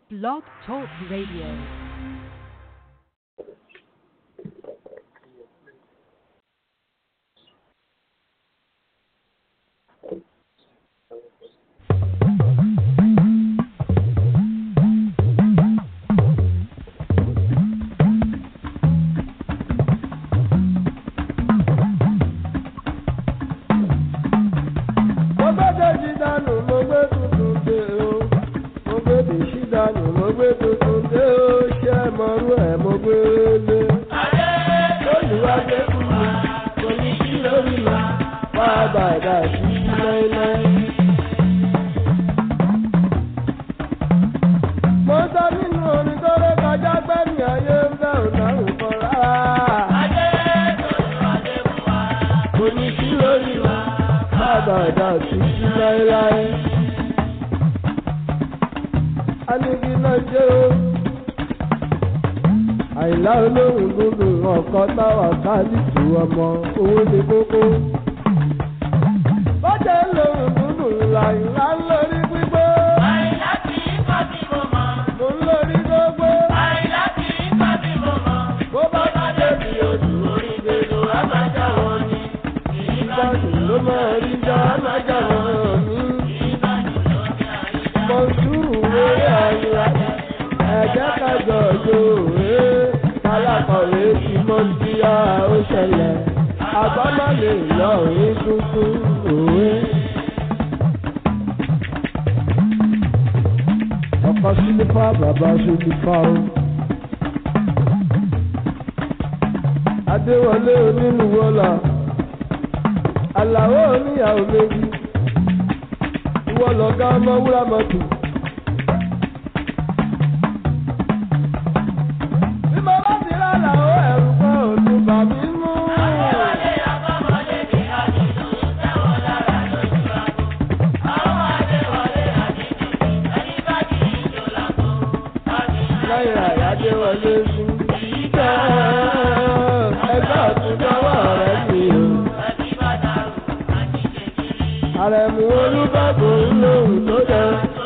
Blog Talk Radio. mo gbé dèjì dànù mo gbé tuntun dé o mo gbé dèjì dànù mo gbé tuntun dé o ṣé mọ̀rú ẹ̀ mo gbé lé. olùwàdé kù mí kò ní kí lórí mi wá bàdà sí láéláé. mo sọ nínú orin tó lé kọjá gbẹ́mí ayé ń bẹ̀ ò dáhùn kan rárá. kò ní kí lórí mi àbàdà títí láéláé. Anigi náà jẹ́ o. Àìlá olóhùn gbogbo ọ̀kan táwa káàdìtì ọmọ owó ní kókó. Bọ́jẹ̀ lóhùn gbogbo làìlá ń lórí gbígbó. Mo ń lórí gbogbo. Bó bá ti débi odò orí gbèdò àmàjà wọn ni. Ìbàdàn ló máa rí já àmàjà wọn ni. Mọ̀súrù lórí àyà ẹ̀jẹ̀ kájọ yòówé kálákọ̀wé tí mo ti yá ó ṣẹlẹ̀ àgbámọ́lé lọ́ọ̀rín tuntun òwe. ọkọ sílífà bàbá sílífà o. adéwọlé onínúwọlá àlàó oníyàwó méjì ìwọ lọ̀gá ọmọ wúrà mọ́tò. bí mo bá ti rà làó ẹ̀rù kan ò tún bà mí mú. lẹ́yìn àyájẹ́ wọlé sí ìjọ ẹgbẹ́ ọ̀tún lọ́wọ́ rẹ̀ sí o. àrẹ̀mú olúbàbò ń lòun tó jẹ.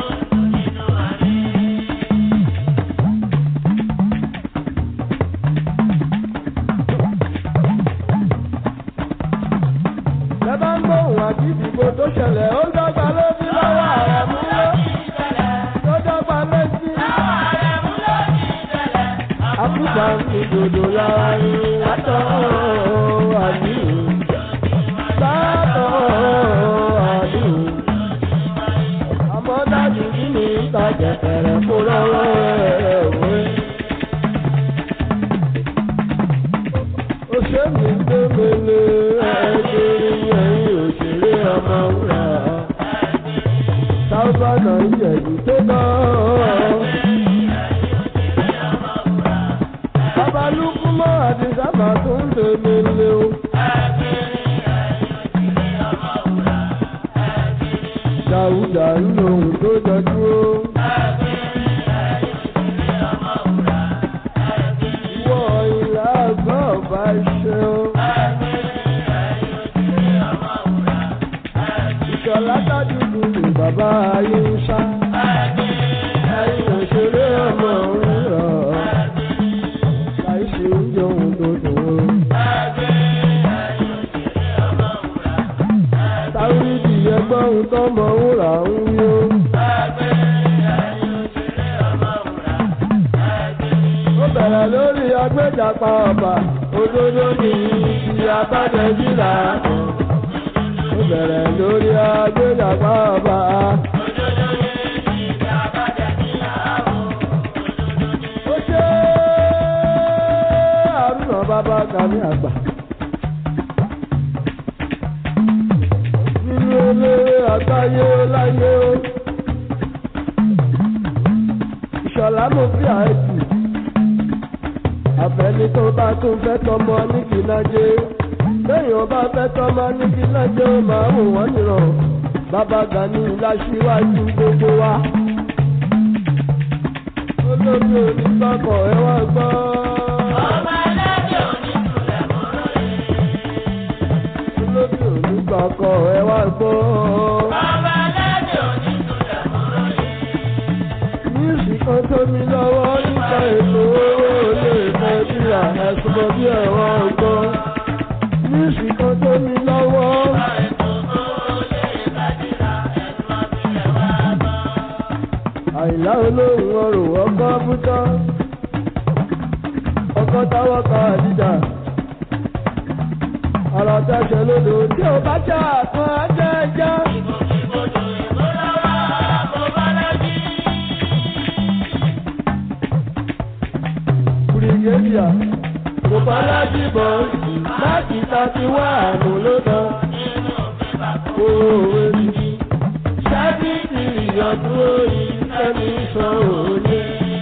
lẹ́bàá ń gbóhùn àti ìdìbò tó ṣẹlẹ̀ ó dọ́gba lójú lọ́wọ́ àrẹ̀mú ló tó dọ́gba lójú. Àkùkà ń dòdò lára ní látọ̀ àdìrú. Látọ̀ àdìrú. Àmọ́ dájú kí ni ìta jẹ̀kẹ̀rẹ̀ kó lọ́wọ́ ẹ̀ wé. Òṣèlú tó mele ẹ̀ẹ́dẹ́rẹ́ ẹ̀yìn òṣèré ọmọ wúrà. Sáúbà náà ń jẹ̀dù tó náà. Babalúkú mọ́ àti sábà tó ń tèmi lé o. Dàúdà ń lo ohun tó jọjú o. Ìwọ ìlà àgbà ọba ṣe o. Ìṣọ̀lá tájúdú ni bàbá ayé ń ṣá. Ẹyin òṣèré ọmọ òun rọ̀ láìsí oúnjẹ ohun tó dùn ó. Táwídì ẹgbẹ́ ohun tó mọ wúrà ń yó. Ó bẹ̀rẹ̀ lórí agbẹ́jàpá ọba, òdodo ní ti abájẹ́jìlá. Ó bẹ̀rẹ̀ lórí agbẹ́jàpá ọba. Ó ṣe àrùnà bàbá kàmí àgbà. Nínú eléré àgbáyé láyé ó. Ìṣọ̀lá mo fi àìsí. Àfẹ́ni tó bá tún fẹ́ tọmọ ní kìlájé. Lẹ́yìn ọba fẹ́ tọmọ ní kìlájé ó máa wò wọ́n nìrọ̀. Bàbá Gani láṣíwájú gbogbo wa. Olórí onígbàgbọ́ ẹ wá gbọ́. Olórí onígbàgbọ́ ẹ wá gbọ́. kan tó mi lọ́wọ́ nípa ètò owó lè fẹ́ bí àhẹ́sùmọ́ bí ẹ̀rọ ọgbọ́n. Níìsì kan tó mi lọ́wọ́. Àìlá olóhùn ọrùn ọkọ̀ bútọ́. Ọkọ̀ táwọ́ ka àdìjà. Ọ̀rọ̀ tẹ̀sẹ̀ lódò tí ò bá jà kan á jẹ́ ẹja. Brigadier kò bá lájú bọ̀ láti tàbí wá àmú ló tán. Òwe mi ṣáàbìtì ìyọ̀dún orí ẹni sọ òye.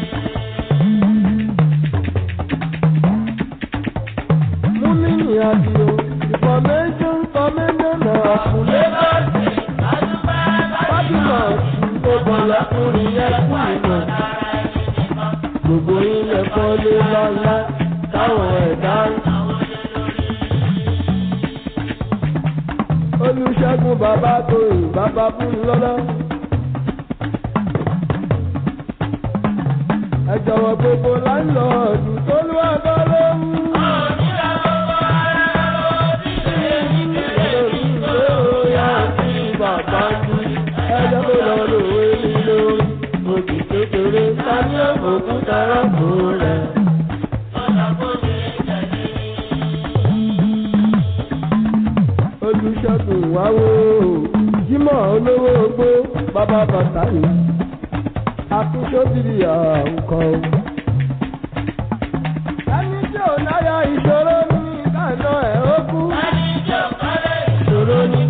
Múmínì àdìo information information náà àkùlé bọ́ọ̀sì. Fábímọ̀ tó bọ̀ lọ́kùnrin yẹn kú ìmọ̀ gbogbo ilẹ̀ kọ́lé lọ́lá táwọn ẹ̀dá ń. olùṣègùn bàbá tóyìn bàbá fún lọ́lá. ẹ jọ̀wọ́ gbogbo láńlọ́ọ̀dù tó lù abọ́ ló ń. Bàbá mi, ẹ jẹ́ kó lọ lòwe mi lórí òkè kékeré tani òkúta rọ́pò rẹ̀. olùṣègùn wáwó jímọ̀ olówó ogbó bàbá bàtà yìí akúṣọ́bìrì àwùkọ́. ẹni tí ò náyà ìṣòro ní ìdáná ẹ̀ ó kú. ìṣòro ní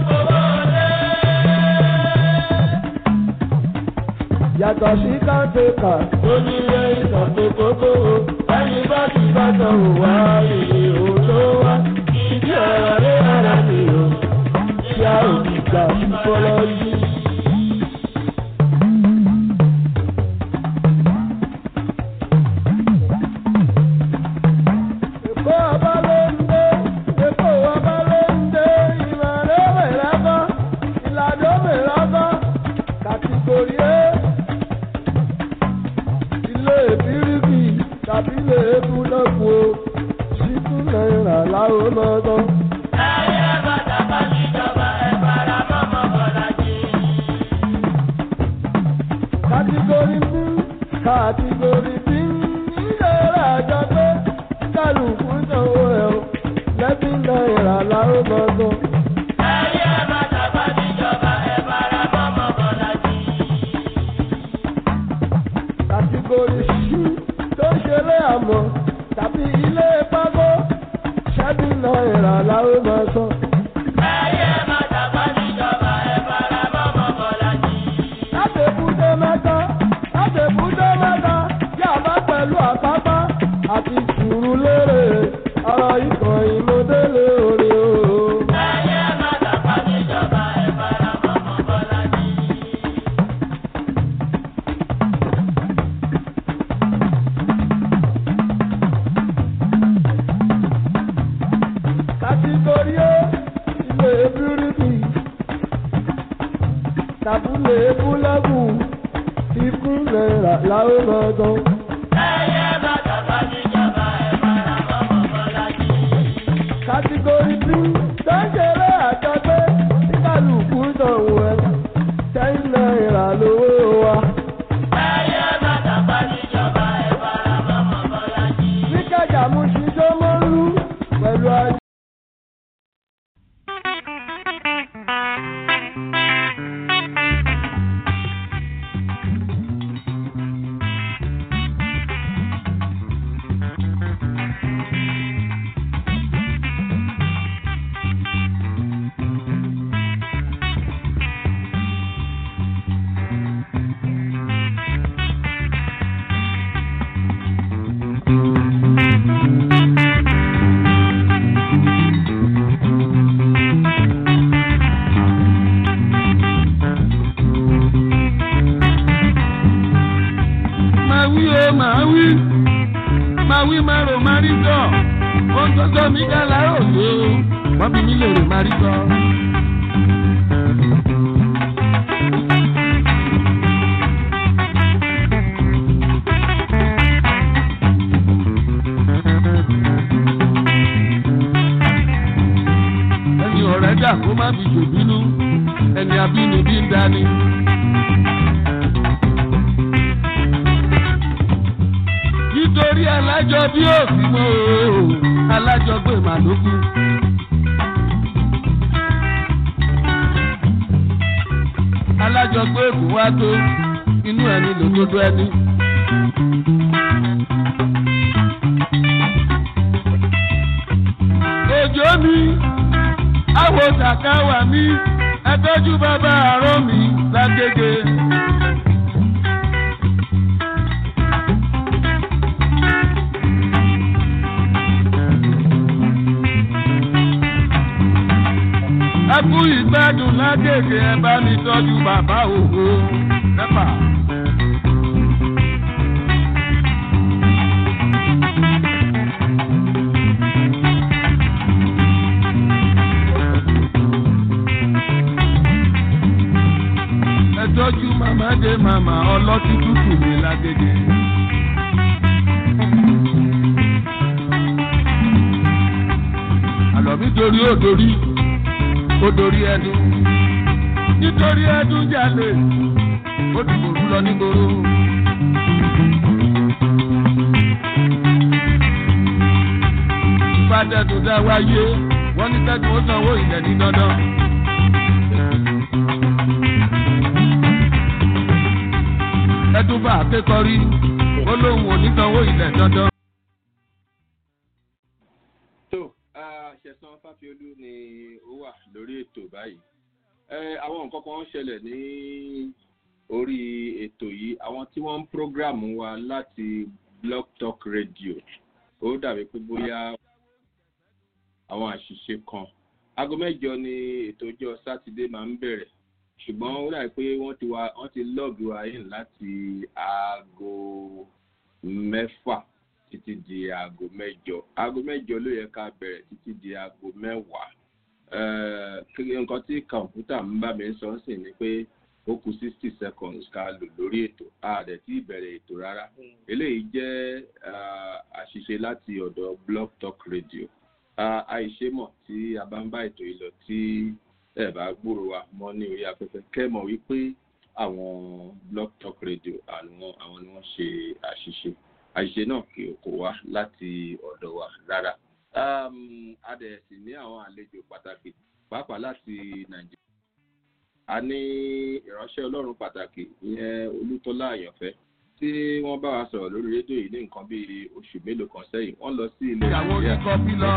yàtọ̀ sí káńtẹ́kà tó ní ilé ìtàkùn kókó o ẹni bá ti bá tọ̀ wò wá ìrè òun ló wá ìdí ọ̀rọ̀ rẹ̀ ara mi o tí a ò ní gbà fọlọ́ yìí. Èkó ọba ló ń dé, Èkó ọba ló ń dé, ìmọ̀ràn mẹ́rẹ̀ bọ́, ìlànà mẹ́rẹ̀ bọ́, kàtìgòrì ẹ̀ ilé bíríbì tàbí ilé búlọ́ọ̀kù o ṣíkú náírà láwọn lọ́dọ̀. kàtígórì bí kàtígórì bí nílé ìrajà pé kálukú sanwó ẹ̀ o lẹ́bí náírà láwọn lọ́dọ̀. kàtígórì ṣí tó ṣeré àmọ́ tàbí ilé pákó ṣẹ́bí náírà láwọn máa sọ. láti ebúdé mẹ́ta láti ebúdé mẹ́ta yàrá pẹ̀lú àpápá àti sùúrù lérè ọ̀rọ̀ ikọ̀ ìmọ̀délé orí o. kàtígórí ó ilé bíríbì tàbúlé búlẹ́bù ikú náírà láwọn lọ́dọ̀. kàtígórí bí sọ́jẹ́rẹ́ àjọgbé kíkàlùkù sanwó ẹ̀ ten náírà lówó wa. níkàjà mú ṣiṣẹ́ mọ́lú pẹ̀lú ajé. máa wí o máa wí máa wí máa rò máa rí sọ ohun tó sọ mí dá láàárọ̀ tó wọ́n fi mí lè rò máa rí sọ. jà kó má fi ṣòbínú ẹni abínibí ń dání. nítorí alájọ bí òsì mọ́ o alájọ gbé màlúkú. alájọ gbé èkó wá tó inú ẹni lòdodo ẹni. òjò mi àwọ̀ sàkáwà mi ẹtọ́jú bàbá àárọ̀ mi lágége. ẹkú ìgbádùn lágége ẹ bá mi tọ́jú bàbá òhò nẹ́pà. ẹ tọ́jú màmá dé màmá ọlọ́tí tútù mi lágége. àlọ́ mi dorí ó dorí ó dorí ẹdun nítorí ẹdun jalè ó dìbòrú lọ nígboro. ìfàdẹ́dùn dá wáyé wọ́n ní tẹ́tù ó sanwó ilẹ̀ ní dandan. ẹdun bá akékọ̀rí ó lóun ò ní sanwó ilẹ̀ dandan. tó ṣẹ̀sán fáfiolú ni ó wà lórí ètò báyìí àwọn nǹkan kan ń ṣẹlẹ̀ ní orí ètò yìí àwọn tí wọ́n ń prógráàmù wa láti blog talk radio ó dàbí pé bóyá àwọn àṣìṣe kan aago mẹ́jọ ni ètò ọjọ́ sátidé máa ń bẹ̀rẹ̀ ṣùgbọ́n ó dàbí pé wọ́n ti wá wọ́n ti lọ́ọ̀gì wa in láti aago mẹ́fà títí di aago mẹ́jọ aago mẹ́jọ ló yẹ ká bẹ̀rẹ̀ títí di aago mẹ́wàá nǹkan tí kọ̀ǹpútà ń bá mi sọ sí ni pé ó kù sixty seconds ká lò lórí ètò a dẹ̀ tí ìbẹ̀rẹ̀ ètò rárá eléyìí jẹ́ àṣìṣe láti ọ̀dọ̀ blog talk radio àìṣémọ̀ tí a bá ń bá ètò yìí lọ tí ẹ bá gbúrò wa mọ́ ní orí afẹ́fẹ́ kẹ́mọ̀ wípé àwọn blog talk radio àwọn àwọn ni wọ́n ṣe àṣìṣe àṣìṣe náà kì í kò wá láti ọ̀dọ̀ wa rárá. a dẹ̀ sì ní àwọn àlejò pàtàkì pàápàá láti nàìjíríà. a ní ìránṣẹ́ ọlọ́run pàtàkì ìyẹn olútọ́lá àyànfẹ́ tí wọ́n bá wa sọ̀rọ̀ lórí rédíò yìí ní nǹkan bíi oṣù mélòó kan sẹ́yìn wọ́n lọ sí ilẹ̀ ìyàwó nàìjíríà kíkọ́ bí lọ.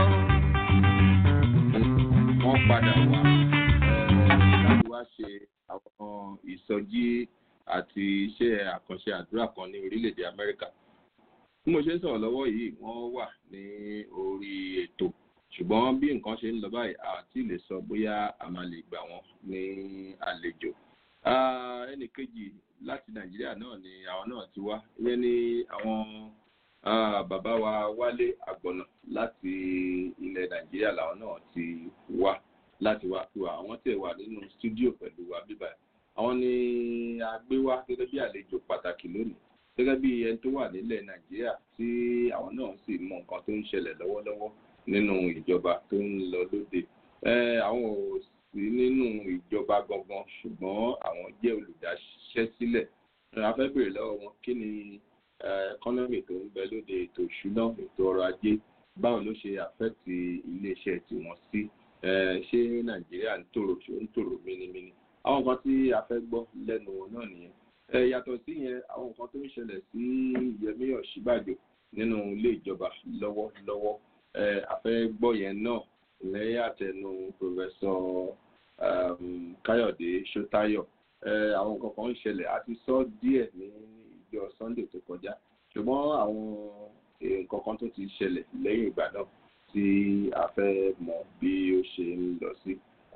wọ́n padà wá láti wá ṣe àwọn ìsọjí àti iṣẹ́ àkànṣe àdúrà kan ní orílẹ̀-èdè amẹ́ríkà bí mo ṣe ń sọ̀rọ̀ lọ́wọ́ yìí wọ́n wà ní orí ètò ṣùgbọ́n bí nǹkan ṣe ń lọ báyìí àti lè sọ bóyá a máa lè gbà wọ́n ní àlejò ẹnì kejì láti nàìjíríà náà ni àwọn náà ti wá ìyẹn ni àwọn bàbá wa wálé àgbọ̀nà láti ilẹ̀ nàìjíríà làwọn náà ti wá láti wá pé àwọn tẹ̀ wà nínú stúdíò pẹ̀lú wa bíbá àwọn ni a gbé wá gẹ́gẹ́ bí àlejò pàtàkì lónìí gẹ́gẹ́ bí ẹni tó wà nílẹ̀ nàìjíríà tí àwọn náà sì mọ nǹkan tó ń ṣẹlẹ̀ lọ́wọ́lọ́wọ́ nínú ìjọba tó ń lọ lóde àwọn ò sí nínú ìjọba gangan ṣùgbọ́n àwọn jẹ́ olùdáṣẹ́sílẹ̀ a fẹ́ bèrè lọ́wọ́ wọn kí ni ẹkọ́nọ́mì tó ń bẹ lóde ètò ìṣúná ètò ọrọ̀ ajé báwo ló ṣe àfẹ́tì iléeṣẹ́ tiwọn sí ṣé nàìjíríà ń tòrò ṣó ń tòrò mínímíní àwọn nǹkan tí a fẹ́ gbọ́ lẹ́nu wọn náà nìyẹn ẹ yàtọ̀ sí yẹn àwọn nǹkan tó ń ṣẹlẹ̀ sí yẹmí ọ̀ṣíbàjò nínú ilé ìjọba lọ́wọ́lọ́wọ́ ẹ àfẹ́ gbọ́ yẹn náà lẹ́yìn àtẹnu pòfẹ́sọ káyọ̀dé ṣótáyọ̀ ẹ àwọn nǹkan kan ń ṣẹlẹ̀ àti sọ díẹ̀ ní ìjọ sunday tó kọjá ṣùgbọ́n àwọn nǹkan kan tó ti ṣẹlẹ̀ lẹ́yìn ìgbà náà tí a fẹ́ mọ̀ bí ó ṣe ń lọ sí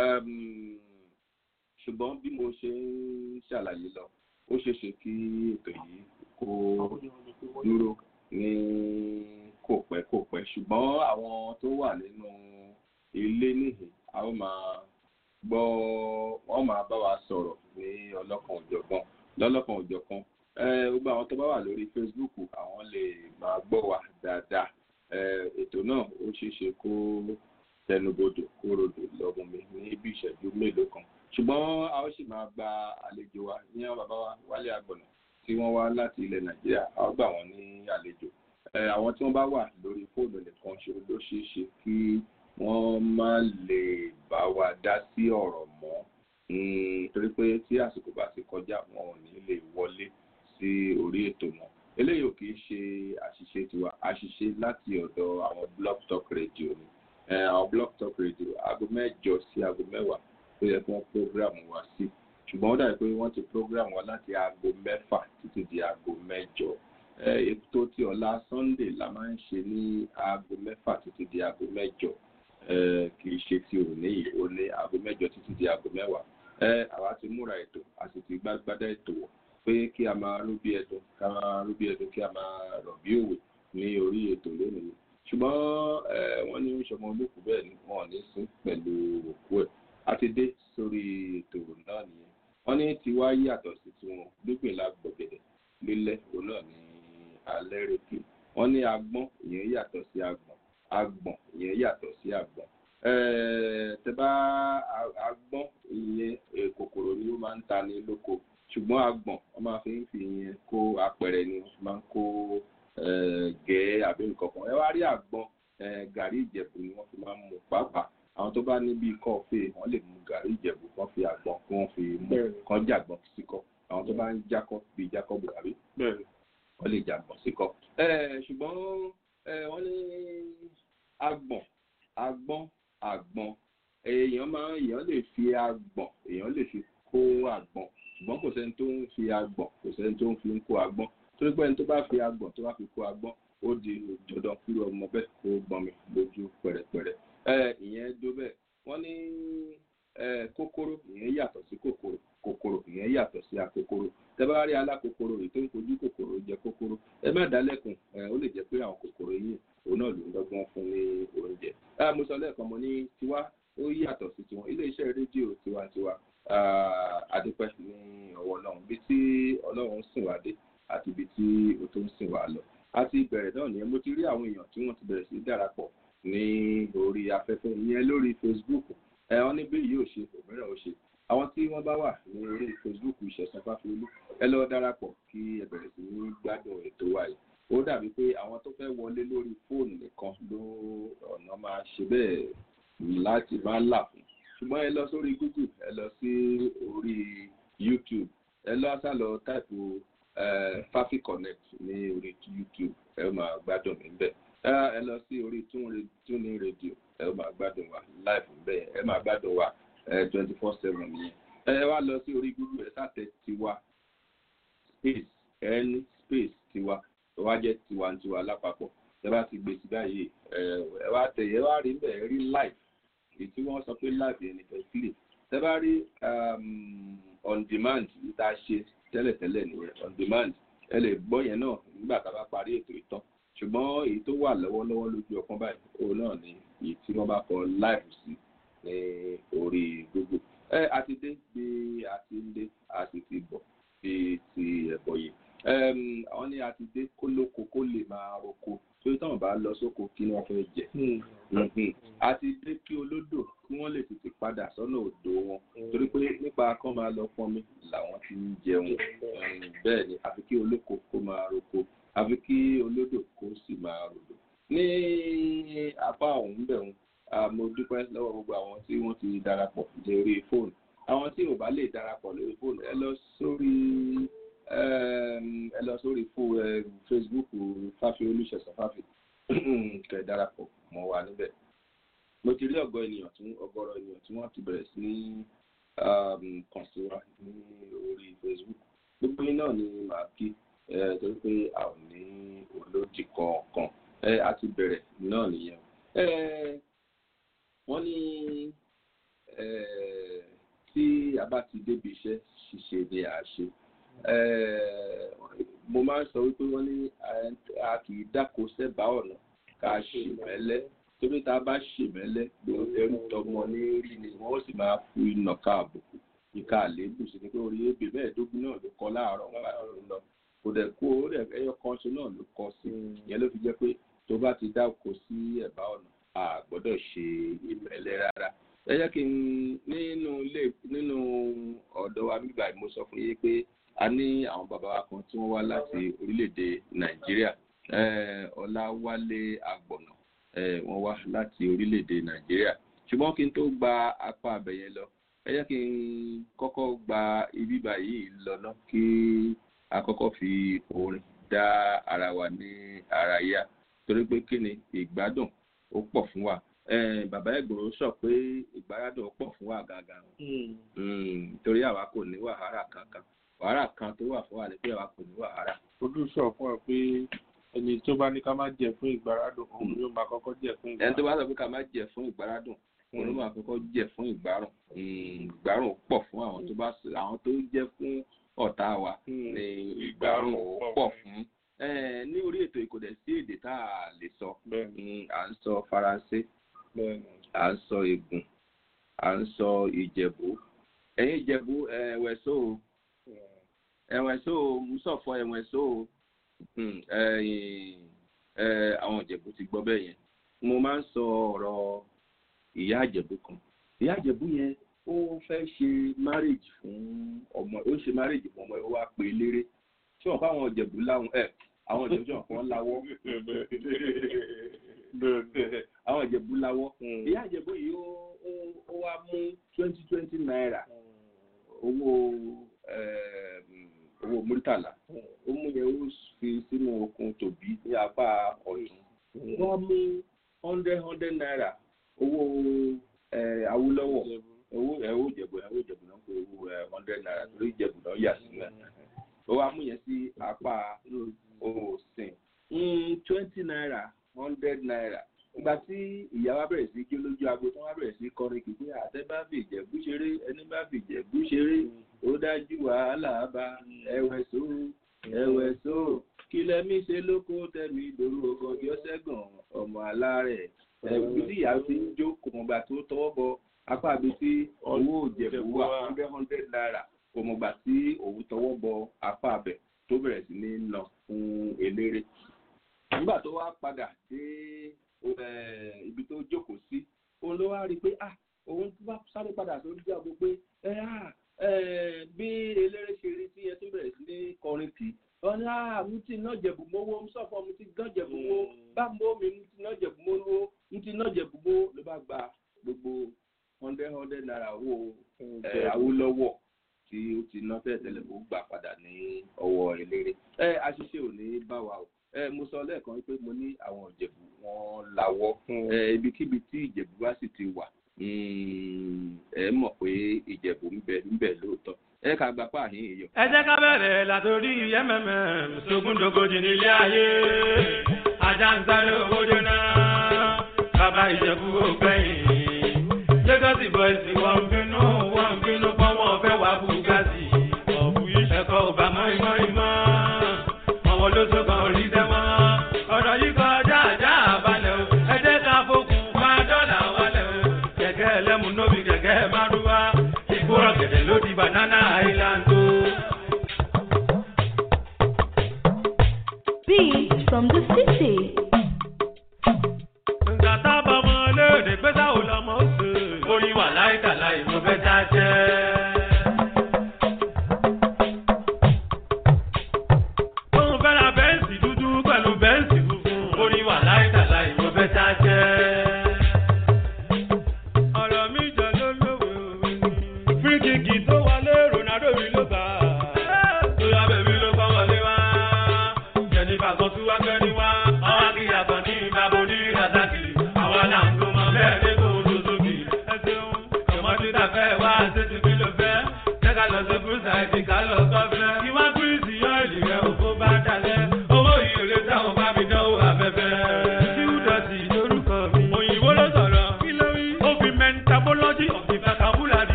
ṣùgbọ́n bí mo ṣe ń ṣàlàyé lọ ó ṣeéṣe kí ètò yìí kó dúró ní kò pẹ́ kò pẹ́ ṣùgbọ́n àwọn tó wà nínú ilé níhìn a ó máa gbọ́ wọ́n máa bá wa sọ̀rọ̀ ní ọlọ́kan òjọ̀kan lọ́lọ́kan òjọ̀kan gbogbo àwọn tó bá wà lórí facebook àwọn lè máa gbọ́ wa dáadáa ètò náà ó ṣeéṣe kó tẹnubodò kó rodò lọ́gùn mi ní bí ìṣẹ́jú mélòó kan ṣùgbọ́n a ó sì máa gba àlejò wa ní àwọn bàbá wa wálé àgbọ̀nà tí wọ́n wá láti ilẹ̀ nàìjíríà a ó gbà wọ́n ní àlejò àwọn tí wọ́n bá wà lórí fóònù nìkan ṣe ló ṣeé ṣe kí wọ́n má lè bá wa dá sí ọ̀rọ̀ mọ́ torí pé tí àsìkò bá ti kọjá wọn ò ní lè wọlé sí orí ètò náà eléyìí ò kì í ṣe àṣìṣe tiwa àṣìṣe láti ọ̀dọ̀ àwọn blog talk radio ni àwọn blog talk radio aago mẹ́jọ sí aago mẹ́wàá tó yẹ kí wọ́n program wa sí ṣùgbọ́n ó dàbí pé wọ́n ti program wa láti aago mẹ́fà títí di aago mẹ́jọ ètò tí ọ̀la sunday la máa ń ṣe ní aago mẹ́fà títí di aago mẹ́jọ kì í ṣe ti òní yìí ó ní aago mẹ́jọ títí di aago mẹ́wàá àwa ti múra ètò a sì ti gbágbádá ètò wọ̀ pé kí a máa rú bí ẹdun ká máa rú bí ẹdun kí a máa rọ̀ bí òwe ní orí ètò lónìí ṣùgbọ́n wọ́n ní sọmọ olókùú bẹ́ẹ̀ ni wọ́n ní sí pẹ̀lú òkú ẹ̀ a ti dé sórí ètò náà nìyẹn wọ́n ní tiwa yàtọ̀ sí tiwọn gbígbìn la gbọ̀gẹ̀dẹ̀ lílẹ̀ òun náà ní alẹ́ rèké wọ́n ní agbọ́n ìyẹn yàtọ̀ sí agbọ̀n agbọ̀n ìyẹn yàtọ̀ sí agbọ̀n tẹ́bá agbọ́n ìyẹn kòkòrò ni ó máa ń ta ní lóko ṣùgbọ́n agbọ̀n wọ́n máa fi ń fi ìyẹn kó apẹ̀rẹ̀ ni wọ́n máa ń kó gẹ̀ẹ́ àbí nǹkan kan ẹ wá rí àgbọn gàrí ìjẹ̀bù ni wọ́n fi máa ń mú pàápàá àwọn tó bá ní bíi kọ́ọ̀fẹ́ wọ́n lè mú gàrí ìjẹ̀bù kan fi àgbọn kí wọ́n fi mú kan jàgbọ́n síkọ́ àwọn tó bá ń jákọ́ bíi jákọ́ bùhárí wọ́n lè jàgbọ́n síkọ́. ṣùgbọ́n wọ́n ní agbọ̀n agbọ́n àgbọn èèyàn máa èèyàn lè fi agbọ̀n èèyàn lè fi kó àgbọn ṣùgbọ́n kò sẹ́ni tó ń fi agbọ̀n kò sẹ́ni tó ń fi ń kó agbọ́n torí pé ẹni tó bá fi agbọ̀n tó bá fi kó agbọ́n ó di dandan kúrò ọmọ bẹ́ẹ̀ kó gbọ́n mi lójú pẹ̀rẹ̀pẹ̀rẹ̀ ẹ ìyẹn dó bẹ́ẹ̀ wọ́n ní kòkòrò ìyẹn yàtọ̀ sí kòkòrò kòkòrò ìyẹn yàtọ̀ sí akòkòrò tẹ́bá rí alákòkòrò èyí tó ń kojú kòkòrò jẹ kòkòrò ẹ má dálẹ́kùn ó lè jẹ́ pé àwọn kòkòrò yìí òun náà ló ń dọ́gbọ́n fún ní oúnjẹ. mo sọ lẹ́ẹ̀kan mo ní tiwa ó yàtọ̀ sí tiwọn iléeṣẹ́ rédíò tiwantiwa adúpẹ́ ní ọwọ́ ọlọ́run bí tí ọlọ́run sìn wá dé àti ibi tí ó tó ń sìn wá lọ. a ti bẹ̀rẹ̀ náà nìyẹn mo ti rí àwọn èèyàn tí wọ́n ti bẹ̀rẹ̀ sí darapọ̀ ní orí afẹ́fẹ́ ìyẹn lórí facebook ẹ wọ́n ní bí yóò ṣe òmíràn ó ṣe àwọn tí wọ́n bá wà ní orí facebook ìṣẹ̀sán fáfiolú ẹ lọ darapọ̀ kí ẹ bẹ̀rẹ̀ sí ní gbádùn ètò wa yìí ó dàbí pé àwọn tó fẹ́ wọlé lórí fóònù nìkan ló ọ̀nà máa ṣe bẹ́ẹ̀ láti máa là fún ṣùgbọ́n ẹ lọ sórí google ẹ lọ sí orí youtube ẹ lọ sálọ táìpù fafi connect ní orí youtube ẹ máa gbádùn níbẹ̀ ẹ lọ sí orí tuning radio ẹ máa gbádùn wa live níbẹ̀ ẹ máa gbádùn wa twenty four seven yẹn ẹ wá lọ sí orí google ẹ sátẹ tiwa space n space tiwa tó wá jẹ́ tiwantiwa lápapọ̀ ẹ bá ti gbé sí báyìí ẹ wá tẹ ẹ wá rí bẹ́ẹ̀ ẹ rí live èyí tí wọ́n sọ pé live yẹn nìkan sílẹ̀ ẹ bá rí on demand ìta ṣe tẹ́lẹ̀tẹ́lẹ̀ nìyẹn on demand ẹ lè gbọ́ yẹn náà nígbà tá a bá parí ètò ìtàn ṣùgbọ́n èyí tó wà lọ́wọ́lọ́wọ́ lójú ọkàn báyìí òun náà ni èyí tí wọ́n bá kọ live sí ní orí google ẹ a ti dé bí a ti ń dé a sì ti bọ̀ bí ti ẹ̀bọ̀ yìí àwọn ní a ti dé kó lóko kó lè máa roko torí táwọn bá lọ sóko kí wọ́n fẹ́ jẹ a ti dé kí olódò kí wọ́n lè tètè padà sọ́nà odò wọn torí pé nípa kán máa lọ pọnmi làwọn ti ń jẹun bẹ́ẹ̀ ni àfi kí olóko kó máa roko àfi kí olódò kó sì máa rodò ní apá ọ̀hún bẹ̀rùn mo dúpẹ́ lọ́wọ́ gbogbo àwọn tí wọ́n ti darapọ̀ lórí fóònù àwọn tí ò bá lè darapọ̀ lórí fóònù ẹ lọ sórí ẹ lọ sórí facebook fáfi olùṣẹ̀sán fáfi kẹ̀ darapọ̀ mọ́ wa níbẹ̀ mo ti rí ọ̀gọ́ ènìyàn tí ọgọ́rọ̀ ènìyàn tí wọ́n ti bẹ̀rẹ̀ sí ní kàn sí wa ní orí facebook gbogbo yín náà ni màá kí torí pé a ò ní olódì kọ̀ọ̀kan a ti bẹ̀rẹ̀ náà nìyẹn wọ́n ní tí a bá ti débi iṣẹ́ ṣíṣe ni à ṣe mo máa ń sọ wípé wọ́n ní a kì í dáko sẹ́bàá ọ̀nà ká ṣe mẹ́lẹ́ torí tá a bá ṣe mẹ́lẹ́ gbogbo ẹrú tọmọ ní rí ni wọ́n sì máa fi ìnà ká àbùkù ìka àléébù sí ni pé orí ebè mẹ́ẹ̀ẹ́dógún náà ló kọ́ láàárọ̀ nígbà tó ń lọ kò dẹ̀ kó ẹyọ kan ṣe náà ló kọ́ sí ìyẹn ló fi jẹ́ pé tó bá ti dáko sí ẹ̀bá ọ̀nà a gbọ́dọ̀ ṣe ìmẹ́lẹ́ rárá ẹ jẹ́ kí n nínú ilé nínú ọ̀dọ̀ wa bíbá mo sọ fún yín pé a ní àwọn bàbá wa kan tí wọ́n wá láti orílẹ̀-èdè nàìjíríà ọláwálé àgbọ̀nà wọ́n wá láti orílẹ̀-èdè nàìjíríà ṣùgbọ́n kí n tó gba apá abẹ̀yẹn lọ ẹ jẹ́ kí n kọ́kọ́ gba ibi báyìí lọ ná kí a kọ́kọ́ fi orin dá ara wa ní ara yá torí pé kí ni ìgbádùn ó pọ̀ fún wa bàbá ẹ̀gbọ́n sọ pé ìgbádùn ó pọ̀ fún wa gangan torí àwa kò ní wàhálà kankan wàhálà kan tó wà fún wa ni pé àwa kò ní wàhálà. olùsọ fún ẹ pé ẹni tó bá ní ká má jẹ fún ìgbáradùn òun yóò máa kọ́kọ́ jẹ fún ìgbáradùn. ẹni tó bá sọ pé ká má jẹ fún ìgbáradùn òun ló máa kọ́kọ́ jẹ fún ìgbárùn ìgbárùn pọ̀ fún àwọn tó bá àwọn tó jẹ́ fún ọ̀tá wa ní ìgbárùn pọ̀ fún ní orí ètò ìkòdẹ̀ sí èdè tá a lè sọ à ń sọ faransé à ń sọ ègùn à ń sọ ìjẹ̀bú ẹ̀yin ìjẹ̀bú ẹ̀wẹ̀só ẹ̀wẹ̀só musọ̀fọ̀ ẹ̀wẹ̀só àwọn ìjẹ̀bú ti gbọ́ bẹ́ẹ̀ yẹn mo máa ń sọ ọ̀rọ̀ ìyá àjẹ̀bú kan ìyá àjẹ̀bú yẹn ó fẹ́ ṣe marriage fún ọmọ ó ṣe marriage fún ọmọ ẹ̀ ó wá pè é léré tí wọ́n fáwọn ìjẹ̀bú láwọn ẹ̀ àwọn ìjẹ̀bú tí wọ́n kàn láwọ́ àwọn ìjẹ̀bú láwọ́ ìyá àjẹ̀bú yìí ó wá mú twenty twenty naira owó owó múrítàlá ó mú yẹn ó fi sínú okùn tòbí ní apá ọ̀tún wọ́n mú hundred hundred naira owó awúlọ́wọ̀ owó ẹ̀wọ́ ìjẹ̀bù ẹ̀wọ́ ìjẹ̀bù náà pé owó hundred naira torí ìjẹ̀bù náà yà sí náà ó wá mú yẹn sí apá òsìn twenty naira hundred naira ìgbà tí ìyá wa bẹ̀rẹ̀ sí jó lójú agbo tí wọ́n bẹ̀rẹ̀ sí kọrin kì í pé àtẹ bá fi ìjẹ̀bú ṣeré ẹni bá fi ìjẹ̀bú ṣeré ó dájú wàhálà bá ẹ̀wẹ̀ só ẹ̀wẹ̀ só kí lẹ́mí ṣe lóko tẹ̀mí ìdòrò ọgọ́jọ́ sẹ́gàn ọmọ alárẹ̀ ẹ̀bí tí ìyá ti ń jó kò mọ̀gbà tó tọwọ́ bọ apá àbí tí owó ìjẹ̀bú wà hundred hundred naira kò mọ̀gbà tí òun tọwọ́ bọ apá abẹ tó bẹ̀rẹ̀ sí ní nà fún eléré nígbà tó wá padà dé ibi tó jókòó sí òun ló wá rí i pé ah òun tó bá sáré padà sórí ìjà gbogbo pé ẹ ah bí eléré ṣe rí tí ẹ tó bẹ̀rẹ̀ sí ní kọrin kì í wọ́n ní ah mo ti ná jẹ̀bù mọ́wọ́ mo sọ̀fọ̀ mo ti gán jẹ̀bù mọ́ bá mọ́ mi mo ti ná jẹ̀bù mọ́ lówó mo ti ná jẹ̀bù mọ́ ló bá gba gbogbo hundred hundred naira owó Awólọ́wọ̀ tí ó ti ná tẹ́lẹ̀tẹ́lẹ̀ ó gbà padà ní ọwọ́ eléré ẹ àṣìṣe ò ní bá wa o ẹ mo sọ lẹ́ẹ̀kan pé mo ní àwọn ìjẹ̀bù wọn lawọ́ ẹ ibikíbi tí ìjẹ̀bù bá sì ti wà ẹ mọ̀ pé ìjẹ̀bù ń bẹ ń bẹ lóòótọ́ ẹ ká gba páàhín èèyàn. ẹ jẹ́ ká bẹ̀rẹ̀ látòrí mmm sógúndógójì nílé ayé ajá ń sáré owó jóná bàbá ìjẹ̀bú ògbẹ́yìn lagos boys wọ́n ń bínú wọ́n ń bínú pọ́n wọ́n fẹ́ wá bugatti ọ̀bù ẹ̀kọ́ ò bá mọ́ ìmọ̀ ìmọ̀ àwọn olóṣù kan ò rí sẹ́mọ́ ọ̀rọ̀ yìí kọjá àjá àbálẹ̀ o ẹ jẹ́ ká fokùn bá dọ́là wálẹ̀ o kẹ̀kẹ́ ẹlẹ́mu nóbi kẹ̀kẹ́ márúwá ìgbóràn gẹ̀dẹ̀ ló di banana island o. Beat from the city. nǹkan tá a bá mọ léde pé sáwọn lọmọ ó sè. orin wà láìka láì mo fẹ́ tá a jẹ́. òun fẹ́ ra bẹ́ǹsì dúdú pẹ̀lú bẹ́ǹsì funfun. orin wà láìka láì mo fẹ́ tá a jẹ́. ọ̀rọ̀ mi jọ ló lówe òwe ni. fíríkìkì tó wọlé Ronaldo mi ló gbà. tóyá bèbí ló kọ́ wọlé wá. jẹ̀nìfà kan tún wá kẹ́ni wá. ọwọ́ akíyà kan ní ìbábo ní razaki. àwa là ń gbọ́ mọ bẹ́ẹ̀ ní kò tó sókè. ẹ ṣeun ọmọdé ta fẹ́ wá ṣètì bí ló fẹ́. jẹ́ ká lọ sí fúrúsà ìdí ká lọ sọ́fẹ́. kí wá kúrìsì yọ ìlì rẹ̀ òfó bá dalẹ̀. owó ìyèrè táwọn bá mi dán.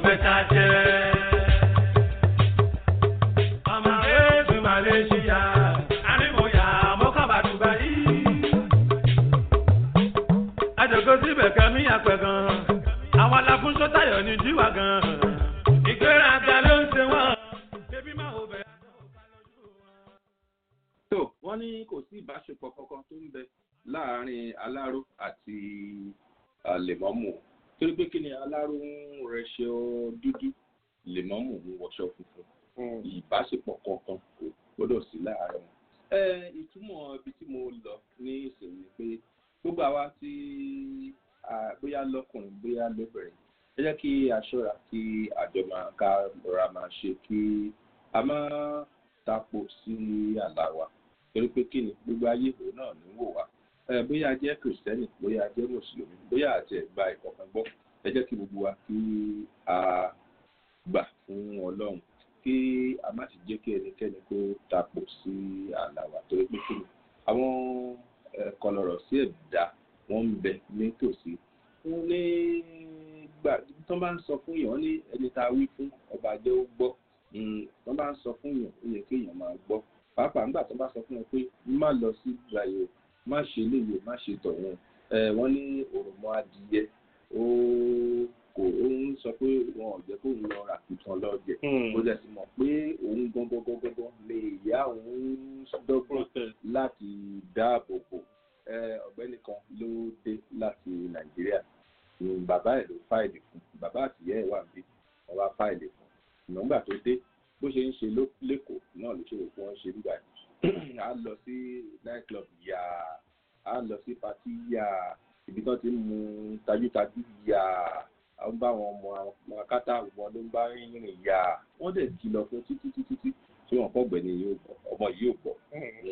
fẹ́ ta jẹ́. ọmọ ẹ̀ẹ́dùn malaysia ànímọ̀yà mọ́kànlá dubai. àjọkọ síbẹ̀ kẹ́mi àpẹ̀ gan. àwọn aláfúnṣọ́ tayọ̀ ní jíwà gan. ìgbéraga ló ń ṣe wọ́n. bébí máa wò bẹ̀rẹ̀ tó wọ́n ní kò sí ìbáṣepọ̀ kankan tó ń bẹ láàárín aláró àti lèmọ́mù torí pé kí ni aláró ń rẹṣọ dúdú lèmọ́mù ń wọṣọ funfun ìbáṣepọ̀ kankan kò gbọ́dọ̀ sí láàárín wọn. ẹ ìtumọ̀ ibi tí mo lọ ní ìsinmi ni pé gbogbo àwa tí bóyá lọ́kùnrin bóyá lóbìnrin ẹ jẹ́ kí a ṣọ́ra kí àjọ máa ká rọra máa ṣe kí a máa tapo sí àlá wa torí pé kí ni gbogbo ayé ìwé náà ní wò wá ẹ bóyá a jẹ́ kìrìsìtẹ́nì bóyá a jẹ́ mùsùlùmí bóyá àti ẹ̀gbá ìkọ̀kan gbọ́ ẹ jẹ́ kí gbogbo wa kí a gbà fún ọlọ́run kí a má sì jẹ́ kí ẹnikẹ́ni kó tapo sí àlá wa torí pé kí ni àwọn kọlọ̀rọ̀ sí ẹ̀dá wọ́n ń bẹ nítòsí wọ́n ní gbà tó bá ń sọ fún yàn ní ẹni tá a wí fún ọba jẹ́ ó gbọ́ wọ́n bá ń sọ fún yàn ó yẹ kí èèyàn máa gbọ́ pàápàá nígbà tó bá sọ fún ẹ pé má lọ sí ìgbàyè má ṣe léyè má ṣe tọ̀hún ẹ wọ́n ní òròmọ adìyẹ ó kò ó ń sọ pé wọn ò jẹ́ kó ń lọ rà kìtàn lọ́jẹ̀ ó dẹ̀ sì mọ̀ pé òun gbọ́ngbọ́ngbọ́ngbọ́n lè yá òun dọ́gbọ́n láti dáàbò bò ọ̀gbẹ́ni kan ló dé láti nàìjíríà bàbá ẹ̀ ló fáìlì fún bàbá àtìyẹ́ ẹ̀ wà bí wọ́n bá fáìlì fún ìgbà tó dé bó ṣe ń ṣe lẹ́kọ̀ọ́ náà ló ṣe rò pé wọ́n ṣe nígbà yìí a lọ sí night club yà á lọ sí party yà ibi tí wọ́n ti ń mu tajútajú yà á ń bá àwọn ọmọ ọmọ akátá wọn ló ń bá rìn yà wọ́n dẹ̀ kìlọ̀ fún títí títí tí tí wọ́n fọ́gbẹ́ ni ọmọ yìí ò bọ̀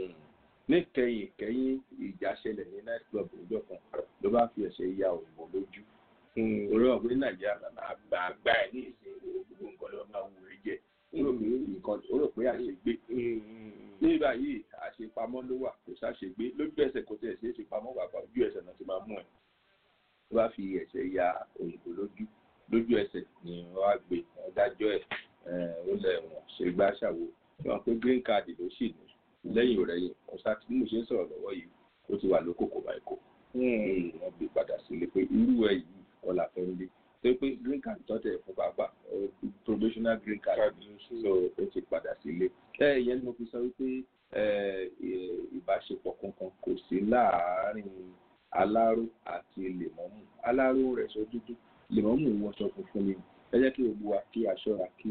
ní kẹyìn kẹyìn ìjà ṣẹlẹ̀ ní night club ọjọ́ kan ló bá fi ẹ̀ṣẹ̀ ya òyìnbó lójú orí ọ̀gbìn nàìjíríà àgbà àgbà ẹ̀ ní ìsìn gbogbo nǹkan ló máa wù ú jẹ ó rò pé àṣegbé ní báyìí àṣepamọ́ ló wà kò sáṣegbé lójú ẹsẹ̀ kò tẹ̀ ṣe é ṣe pamọ́ bàbá ojú ẹsẹ̀ náà ti máa mú ẹ̀ tó bá fi ẹ̀ṣẹ̀ ya òyìnbó lójú lójú ẹsẹ̀ ni wọ́n á gbé ọ̀dájọ́ ẹ̀ ó lẹ̀ wọ̀n ṣe gbá ṣàwo wọn pé green card ló sì ní lẹ́yìn ọ̀rẹ́yìn ọ̀sá tí mo ṣe ń sọ̀rọ̀ lọ́wọ́ yìí ó ti wà lóko kò báyìí kò wọ́n gbé padà sílé pé irú ẹ̀ yìí ọ̀là fẹ́ ń dé tó pé green card tọ́tẹ̀ fún bàbá probational green card so ó ti padà sílé. ẹ ìyẹn ni mo fi sọ wípé ìbáṣepọ̀ kankan kò sí láàárín aláró àti lèmọ́mù aláró rẹ̀ sọ dúdú lèmọ́mù wọṣọ funfun ni ẹ jẹ́ kí gbogbo wa kí a ṣọ́ra kí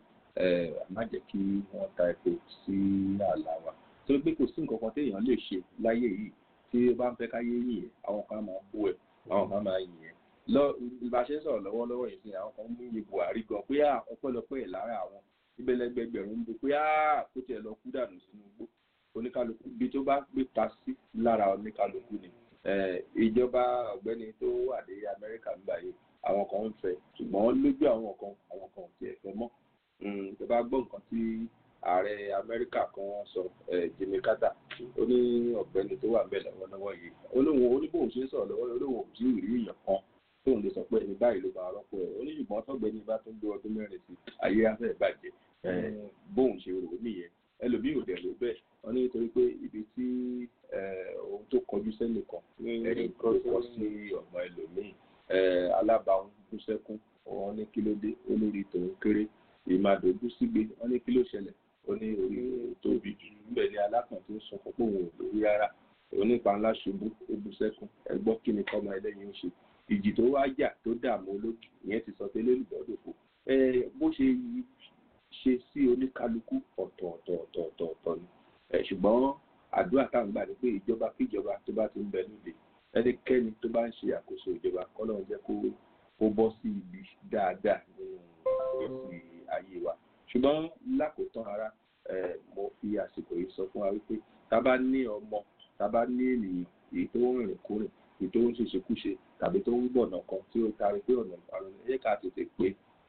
má jẹ́ kí wọ́n ta epo sí àlà wa torí pé kò sí nǹkan kan téèyàn lè ṣe láyé yìí tí ó bá ń fẹ́ káyé yìn ẹ́ àwọn kan máa bú ẹ̀ àwọn kan máa yìn ẹ́ lọ bá a ṣe ń sọ̀rọ̀ lọ́wọ́lọ́wọ́ yìí sí àwọn kan mú iye buhari gan pé à ọpẹ́lọpẹ́ ẹ̀ lára àwọn ìbẹ̀lẹ́gbẹ̀gbẹ̀rún ń bo pé à kó tiẹ̀ lọ kú dànù sínú igbó oníkálukú ibi tó bá gbé ta sí lára oníkálukú ni ìjọba ọ̀gbẹ́ni tó wà ní amẹ́ríkà ń báyìí àwọn kan ń fẹ́ ṣùgbọ́n lójú àwọn kan àwọn kan ò tiẹ̀ fẹ́ mọ́ tó bá gbọ́ nǹkan tí ààrẹ amẹ́ríkà kan sọ jimmy carter ó ní ọ̀gbẹ́ni tó wà ń bẹ̀ lọ́wọ́lọ́wọ́ yìí olóhùn oníbòhùn ṣe ń sọ̀rọ̀ lọ́wọ́ olóhùn ò tí ì rí èèyàn kan tóun lè sọ pé ẹni báyìí ló máa rọ́pò ẹ̀ oníṣùgbọ́n tọ́gbẹ́ni bá tún gbé ọdún mẹ́rin sí ayé afẹ́ ìbàjẹ́ bóun ṣe rò ó nìyẹn ẹlòmíì ò dẹ̀ ló bẹ́ẹ̀ wọ́n ní nítorí pé ibi tí ohun tó kọjú sẹ́nìkan ẹni tó kọ sí ọmọ ẹlòmíì alábàáhùn bú sẹ́kún wọ́n ní kí ló dé olórí tòun kéré ìmàdójú sígbe wọ́n ní kí ló ṣẹlẹ̀ ó ní orí tóbi jù níbẹ̀ ni alákàn tó sọ fún pòun ò lórí rárá onípa ńlá ṣubú ó bú sẹ́kún ẹgbọ́ kí ni kọ́mọ ẹlẹ́yin ń ṣe ìjì tó wá jà tó dààmú olókì ìyẹn ti sọ tẹ́lẹ̀ olùbọ́dọ̀fọ̀ bó ṣe ṣe sí oníkálukú ọ̀tọ̀ọ̀tọ̀ọ̀tọ̀ọ̀tọ̀ ni ṣùgbọ́n àdúrà táwọn gbà ní pé ìjọba kíjọba tó bá ti ń bẹ lóde ẹnikẹ́ni tó bá ń ṣe àkóso ìjọba kọ́lọ́ jẹ́ kó kó bọ́ sí ibi dáadáa nínú ìgbésí ayé wa ṣùgbọ́n lákòótán ara mo fi àsìkò yìí sọ fún wa wípé tá a bá ní ọmọ tá a bá ní ènìyàn èyí tó ń rìnrìn kúrìn èyí tó ń ṣèṣekúṣe tàbí tó ń gbọ̀nà kan tí ó taari pé ọ̀nà ìparun ẹ jẹ́ ká tètè pé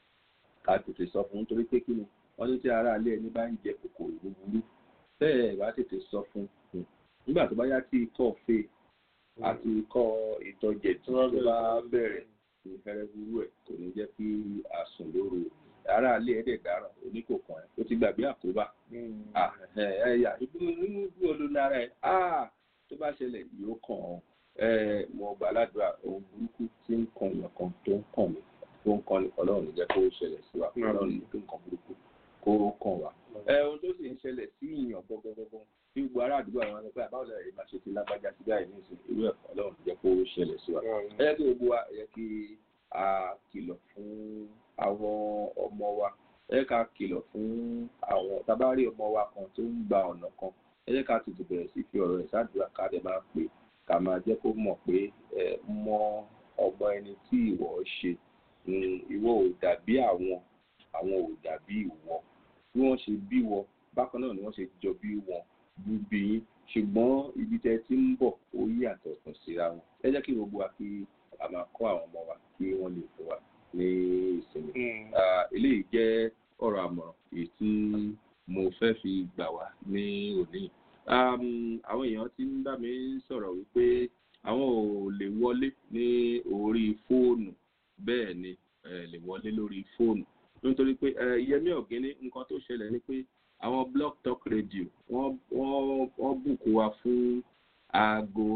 ká tètè sọ fún un torí pé kí ni wọ́n ní tí ara ilé ẹni bá ń jẹ kòkòrò búburú bẹ́ẹ̀ ẹ̀ bá tètè sọ fún un nígbà tó bá yá tí ikọ́ fè àti ikọ́ ìtọ́jẹ̀ tí wọ́n bá bẹ̀rẹ̀ àti hẹrẹwúrú ẹ̀ kò ní jẹ́ kí a sùn lóru ara ilé ẹ̀dẹ̀ dáràn oníkòkan ẹ̀ ó ti gbàgbé àkóbá ẹ̀yà nínú bí olùnara ẹ̀ tó bá ṣẹlẹ̀ yóò kàn ọ́ mo gbà ládùúrà ohun burúkú tí ń kan èèyàn kan tó ń kàn mí tó ń kan nìkan lọ́rùn jẹ́ kó ṣẹlẹ̀ sí wa ọlọ́run ní kí nǹkan burúkú kó kàn wá. ohun tó sì ń ṣẹlẹ̀ sí ìyàn gbọ́gbọ́gbọ́ tí gbogbo ará àdúgbò àwọn ọmọ ẹgbẹ́ àbáwọlẹ̀ rẹ̀ máa ṣe ti lágbájá sí báyìí ní ìsìn irú ẹ̀kọ́ ọlọ́run jẹ́ kó ṣẹlẹ̀ sí wa. ẹ jẹ́ kí gbogbo wa ẹ jẹ́ kí a kìlọ̀ fún àwọn ọmọ wa ẹ jẹ́ ká kìlọ̀ fún àwọn tábàárí ọmọ wa kan tó ń gba ọ̀nà kan ẹ jẹ́ ká tètè bẹ̀rẹ̀ sí fi ọ̀rọ̀ ẹ̀ ṣáàdúrà ká dẹ̀ máa pè ká máa jẹ́ kó mọ̀ pé ẹ mọ ọmọ ẹni tí ìwọ ṣe ìwọ ò dàbí àwọn àwọn ò dàbí ìwọ bí wọ́n ṣe bí wọ bákan náà ni wọ́n ṣe jọ bí wọn bí yín ṣùgbọ́n ibi tẹ́ ti ń bọ̀ ó yàtọ̀ ọ̀tọ̀ síra wọn ẹ jẹ́ kí gbogbo wa kí a máa kọ́ àwọn ọmọ wa kí wọ́n lè fún wa ní ìsinmi eléyìí jẹ́ ọ̀rọ̀ àmọ̀ràn èyí tí mo fẹ́ fi gbà wá ní òní àwọn èèyàn ti ń bá mi sọ̀rọ̀ wípé àwọn ò lè wọlé ní orí fóònù bẹ́ẹ̀ ni lè wọlé lórí fóònù nítorí pé yẹmí ọ̀gẹ́ni nǹkan tó ṣẹlẹ̀ ni pé àwọn blog talk radio wọ́n wọ́n wọ́n bùkún wa fún aago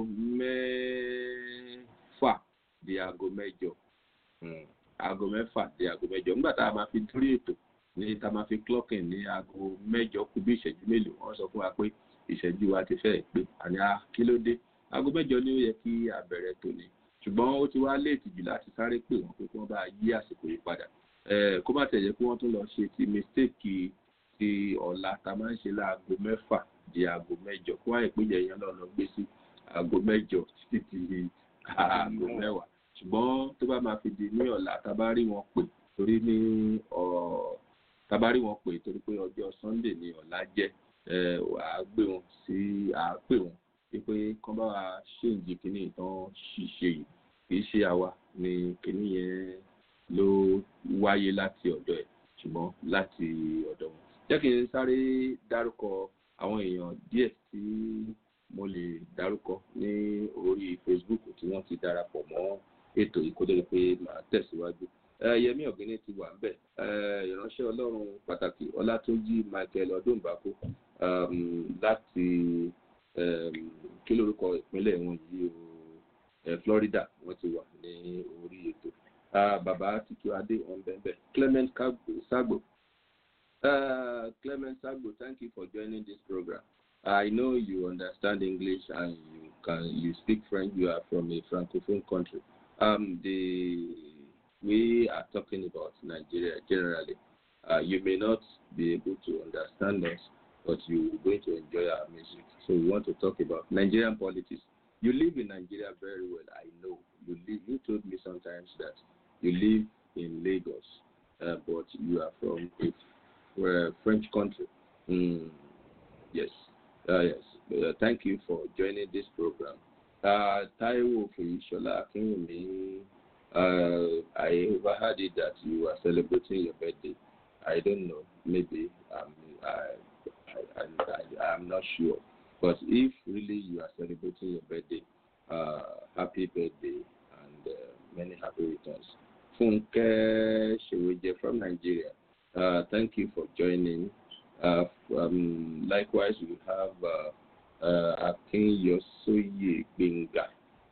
mẹ́fà di aago mẹ́jọ aago mẹ́fà di aago mẹ́jọ nígbà tá a máa fi dúró ètò ní tá a máa fi clocking ní aago mẹ́jọ kù bí ìṣẹ́jú mélòó wọ́n sọ fún wa pé ìṣẹ́jú wa ti fẹ́ pé àní a kí ló dé aago mẹ́jọ ni ó yẹ kí a bẹ̀rẹ̀ tòní ṣùgbọ́n ó ti wá léètì jù láti sáré pè wọ́n pé kí wọ́n bá yí àsìkò yìí padà kó má tẹ̀yẹ kí wọ́n tún lọ ṣe ti mistake ti ọ̀la tá a máa ń ṣe láago mẹ́fà di aago mẹ́jọ kó wáyé pé yẹ̀yẹ́ lọ́nà gbé sí aago mẹ́jọ títí di aago mẹ́wàá ṣùgbọ́n tó bá máa fi di ní ọ̀la tá a bá rí wọn pè torí ní tá a bá rí wọn pè torí pé ọjọ́ sunday ni ọ̀la jẹ́ à gbé wọn sí à pè wọn wípé kán bá wa ṣéǹjì kínní ìtàn ṣìṣe yìí kì í ṣe àwa ni kínní yẹn ló wáyé láti ọ̀dọ̀ ẹ̀ ṣùgbọ́n láti ọ̀dọ̀ wọn. jẹ́ kí n sáré dárúkọ àwọn èèyàn díẹ̀ tí mo lè dárúkọ ní orí facebook tí wọ́n ti darapọ̀ mọ́ ètò yìí kó tó di pé màá tẹ̀síwájú. yẹmí ọ̀gbìn ti wà ńbẹ̀ ìránṣẹ́ ọlọ́run pàtàkì ọlátúnjì michael ọdúnbàkú láti kí lórúkọ ìpínlẹ̀ wọn yìí o florida wọ́n ti wà ní orí ètò bàbá títú adé wọn bẹ́ẹ̀ clement sagbo uh, clement sagbo thank you for joining this program i know you understand english and you can you speak french you are from a francophone country um, the we are talking about nigeria generally uh, you may not be able to understand us but you're going to enjoy our music so we want to talk about nigerian politics you live in nigeria very well i know you live you told me sometimes that you live in Lagos, uh, but you are from a uh, French country. Mm, yes, uh, yes. Uh, thank you for joining this program. Uh, Taiwo Fuyishola Akinwumi, uh, I overheard it that you are celebrating your birthday. I don't know, maybe um, I, I, I, I'm not sure. But if really you are celebrating your birthday, uh, happy birthday and uh, many happy returns. Funke Sheweje from Nigeria. Uh, thank you for joining. Uh, um, likewise, we have uh, uh, Akin Yosoye Benga,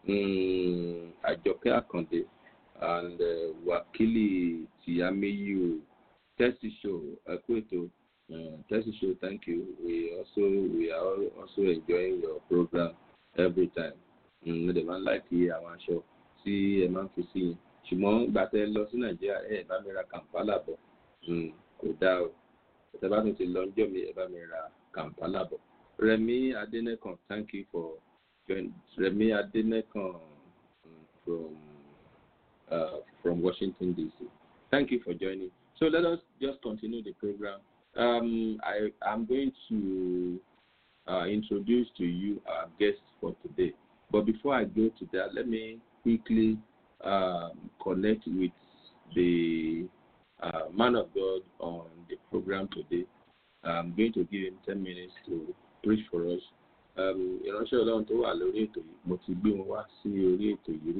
um, Ajoke Akonde, and uh, Wakili Tiameyu. Tessie Show, Akweto. Uh, Tessie Show, thank you. We also we are also enjoying your program every time. Ǹdẹ̀ máa ń láìkí àwọn aṣọ tí ẹ máa ń fi sí yín ṣùgbọ́n gbà tẹ lọ sí nàìjíríà ẹ bá mi ra kàmpálà bọ̀ kò dáa o ẹ bá tún ti lọ ọjọ́ mi ẹ bá mi ra kàmpálà bọ̀ remi adenekan thank you for joining remi adenekan um, from uh, from washington dc thank you for joining so let us just continue the program um, i am going to uh, introduce to you our guest for today but before i go to that let me quickly um, connect with the uh, man of God on the program today. I'm going to give him 10 minutes to preach for us. ìránṣẹ́ ọlọ́run tó wà lórí ètò yìí mo ti gbé wọn wá sí orí ètò yìí rí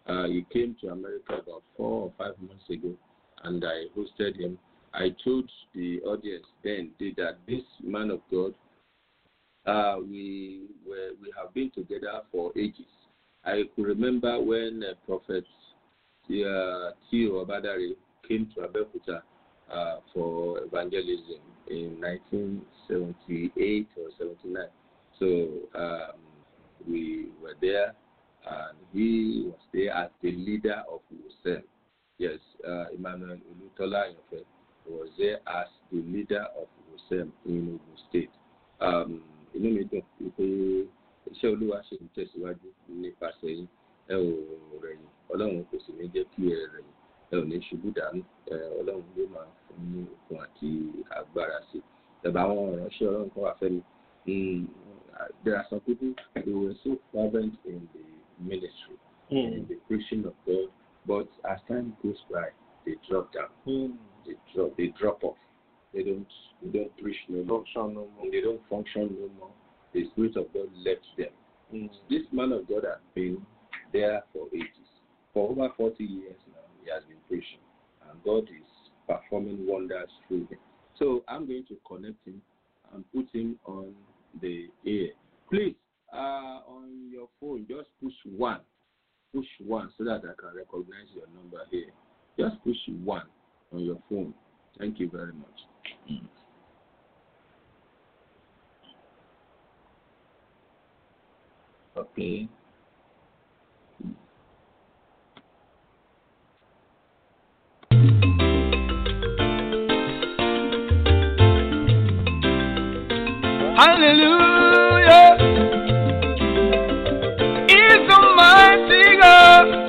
Uh, he came to America about four or five months ago, and I hosted him. I told the audience then did that this man of God, uh, we were, we have been together for ages. I could remember when uh, Prophet uh, Theo Abadari came to Abeokuta uh, for evangelism in 1978 or 79. So um, we were there, and he was there as the leader of USEM. Yes, uh, Emmanuel Olutola Ayanfe was there as the leader of USEM in Ogun State. Um, inú mi dùn wípé iṣẹ́ olúwa ṣe ń tẹ̀síwájú nípasẹ̀ yín ẹ ò rẹ̀yìn ọlọ́run kò sì ní jẹ́ kí ẹ rẹ̀yìn ẹ ò ní ṣubú dànù ẹ ọlọ́run ló máa fún ní okun àti agbára sí i ẹ̀bà àwọn ìránṣẹ́ ọlọ́run kan wà fẹ́mi Mm, uh, there are some people who were so fervent in the ministry, in the preaching of God, but as time goes by, they drop down. They drop. They drop off. They don't. They don't preach no more. Function no more. They don't function no more. The spirit of God left them. This man of God has been there for ages. For over 40 years now, he has been preaching. And God is performing wonders through him. So I'm going to connect him and put him on the air. Please, uh, on your phone, just push one. Push one so that I can recognize your number here. Just push one on your phone. Thank you very much. Okay. Hallelujah. Is a mighty God.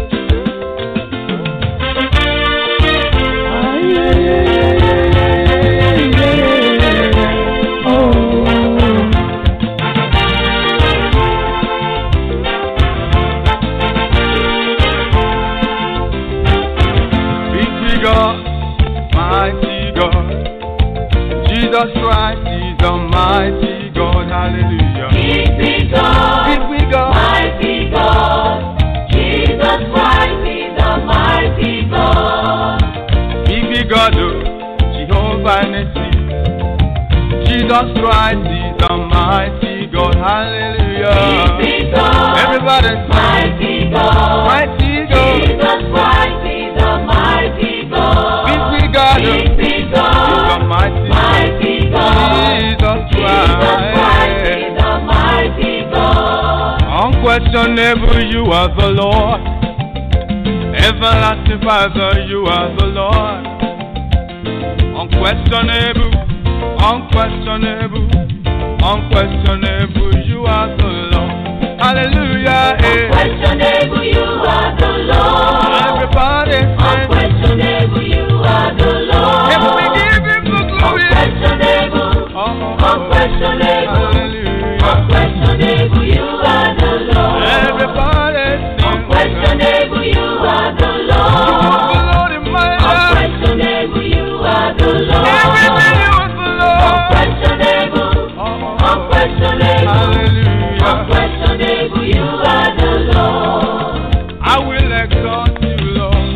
Big God, mighty God. Jesus Christ is a mighty God. Hallelujah. Big big God, Big we God. mighty God. Jesus Christ is the mighty God. Big big God, oh, Jehovah Nissi. Jesus Christ is a mighty God. Big Hallelujah. big God, Everybody say, mighty God. mighty God. Jesus Christ is the mighty God. Big big God, oh, Big big is a God, mighty God. mighty God. Jesus Jesus Christ Christ. is the mighty God. Unquestionable, you are the Lord. Everlasting Father, you are the Lord. Unquestionable, unquestionable, unquestionable, you are the Lord. Hallelujah. eh. Unquestionable, you are the Lord. Everybody say, Unquestionable, you are the if we Lord. give him the glory. Unquestionable, Oh, unquestionable, Hallelujah. unquestionable, you are the Lord. Everybody sing. Unquestionable, you are the You Lord. are the Lord in my life. Unquestionable, you are the Everything Lord. you are the Lord. Unquestionable, unquestionable, Hallelujah. unquestionable, you are the Lord. I will exalt you, Lord.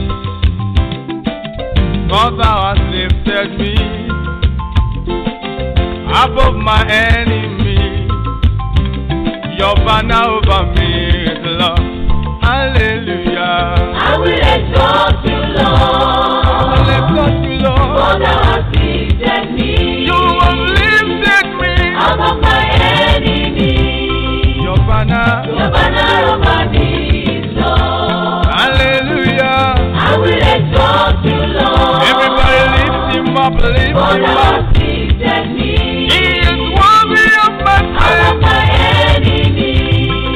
For thou hast lifted me above my enemy. Your banner over me is love. Hallelujah. I will exalt you, I will Lord. exalt you, For Lord. thou hast lifted me You have lifted me. above my enemy. Your banner. Your banner over me is love. Hallelujah. I will exalt you, Lord. Everybody lift him up, lift For him thou up. hast lifted me He is worthy of my above praise. my enemy.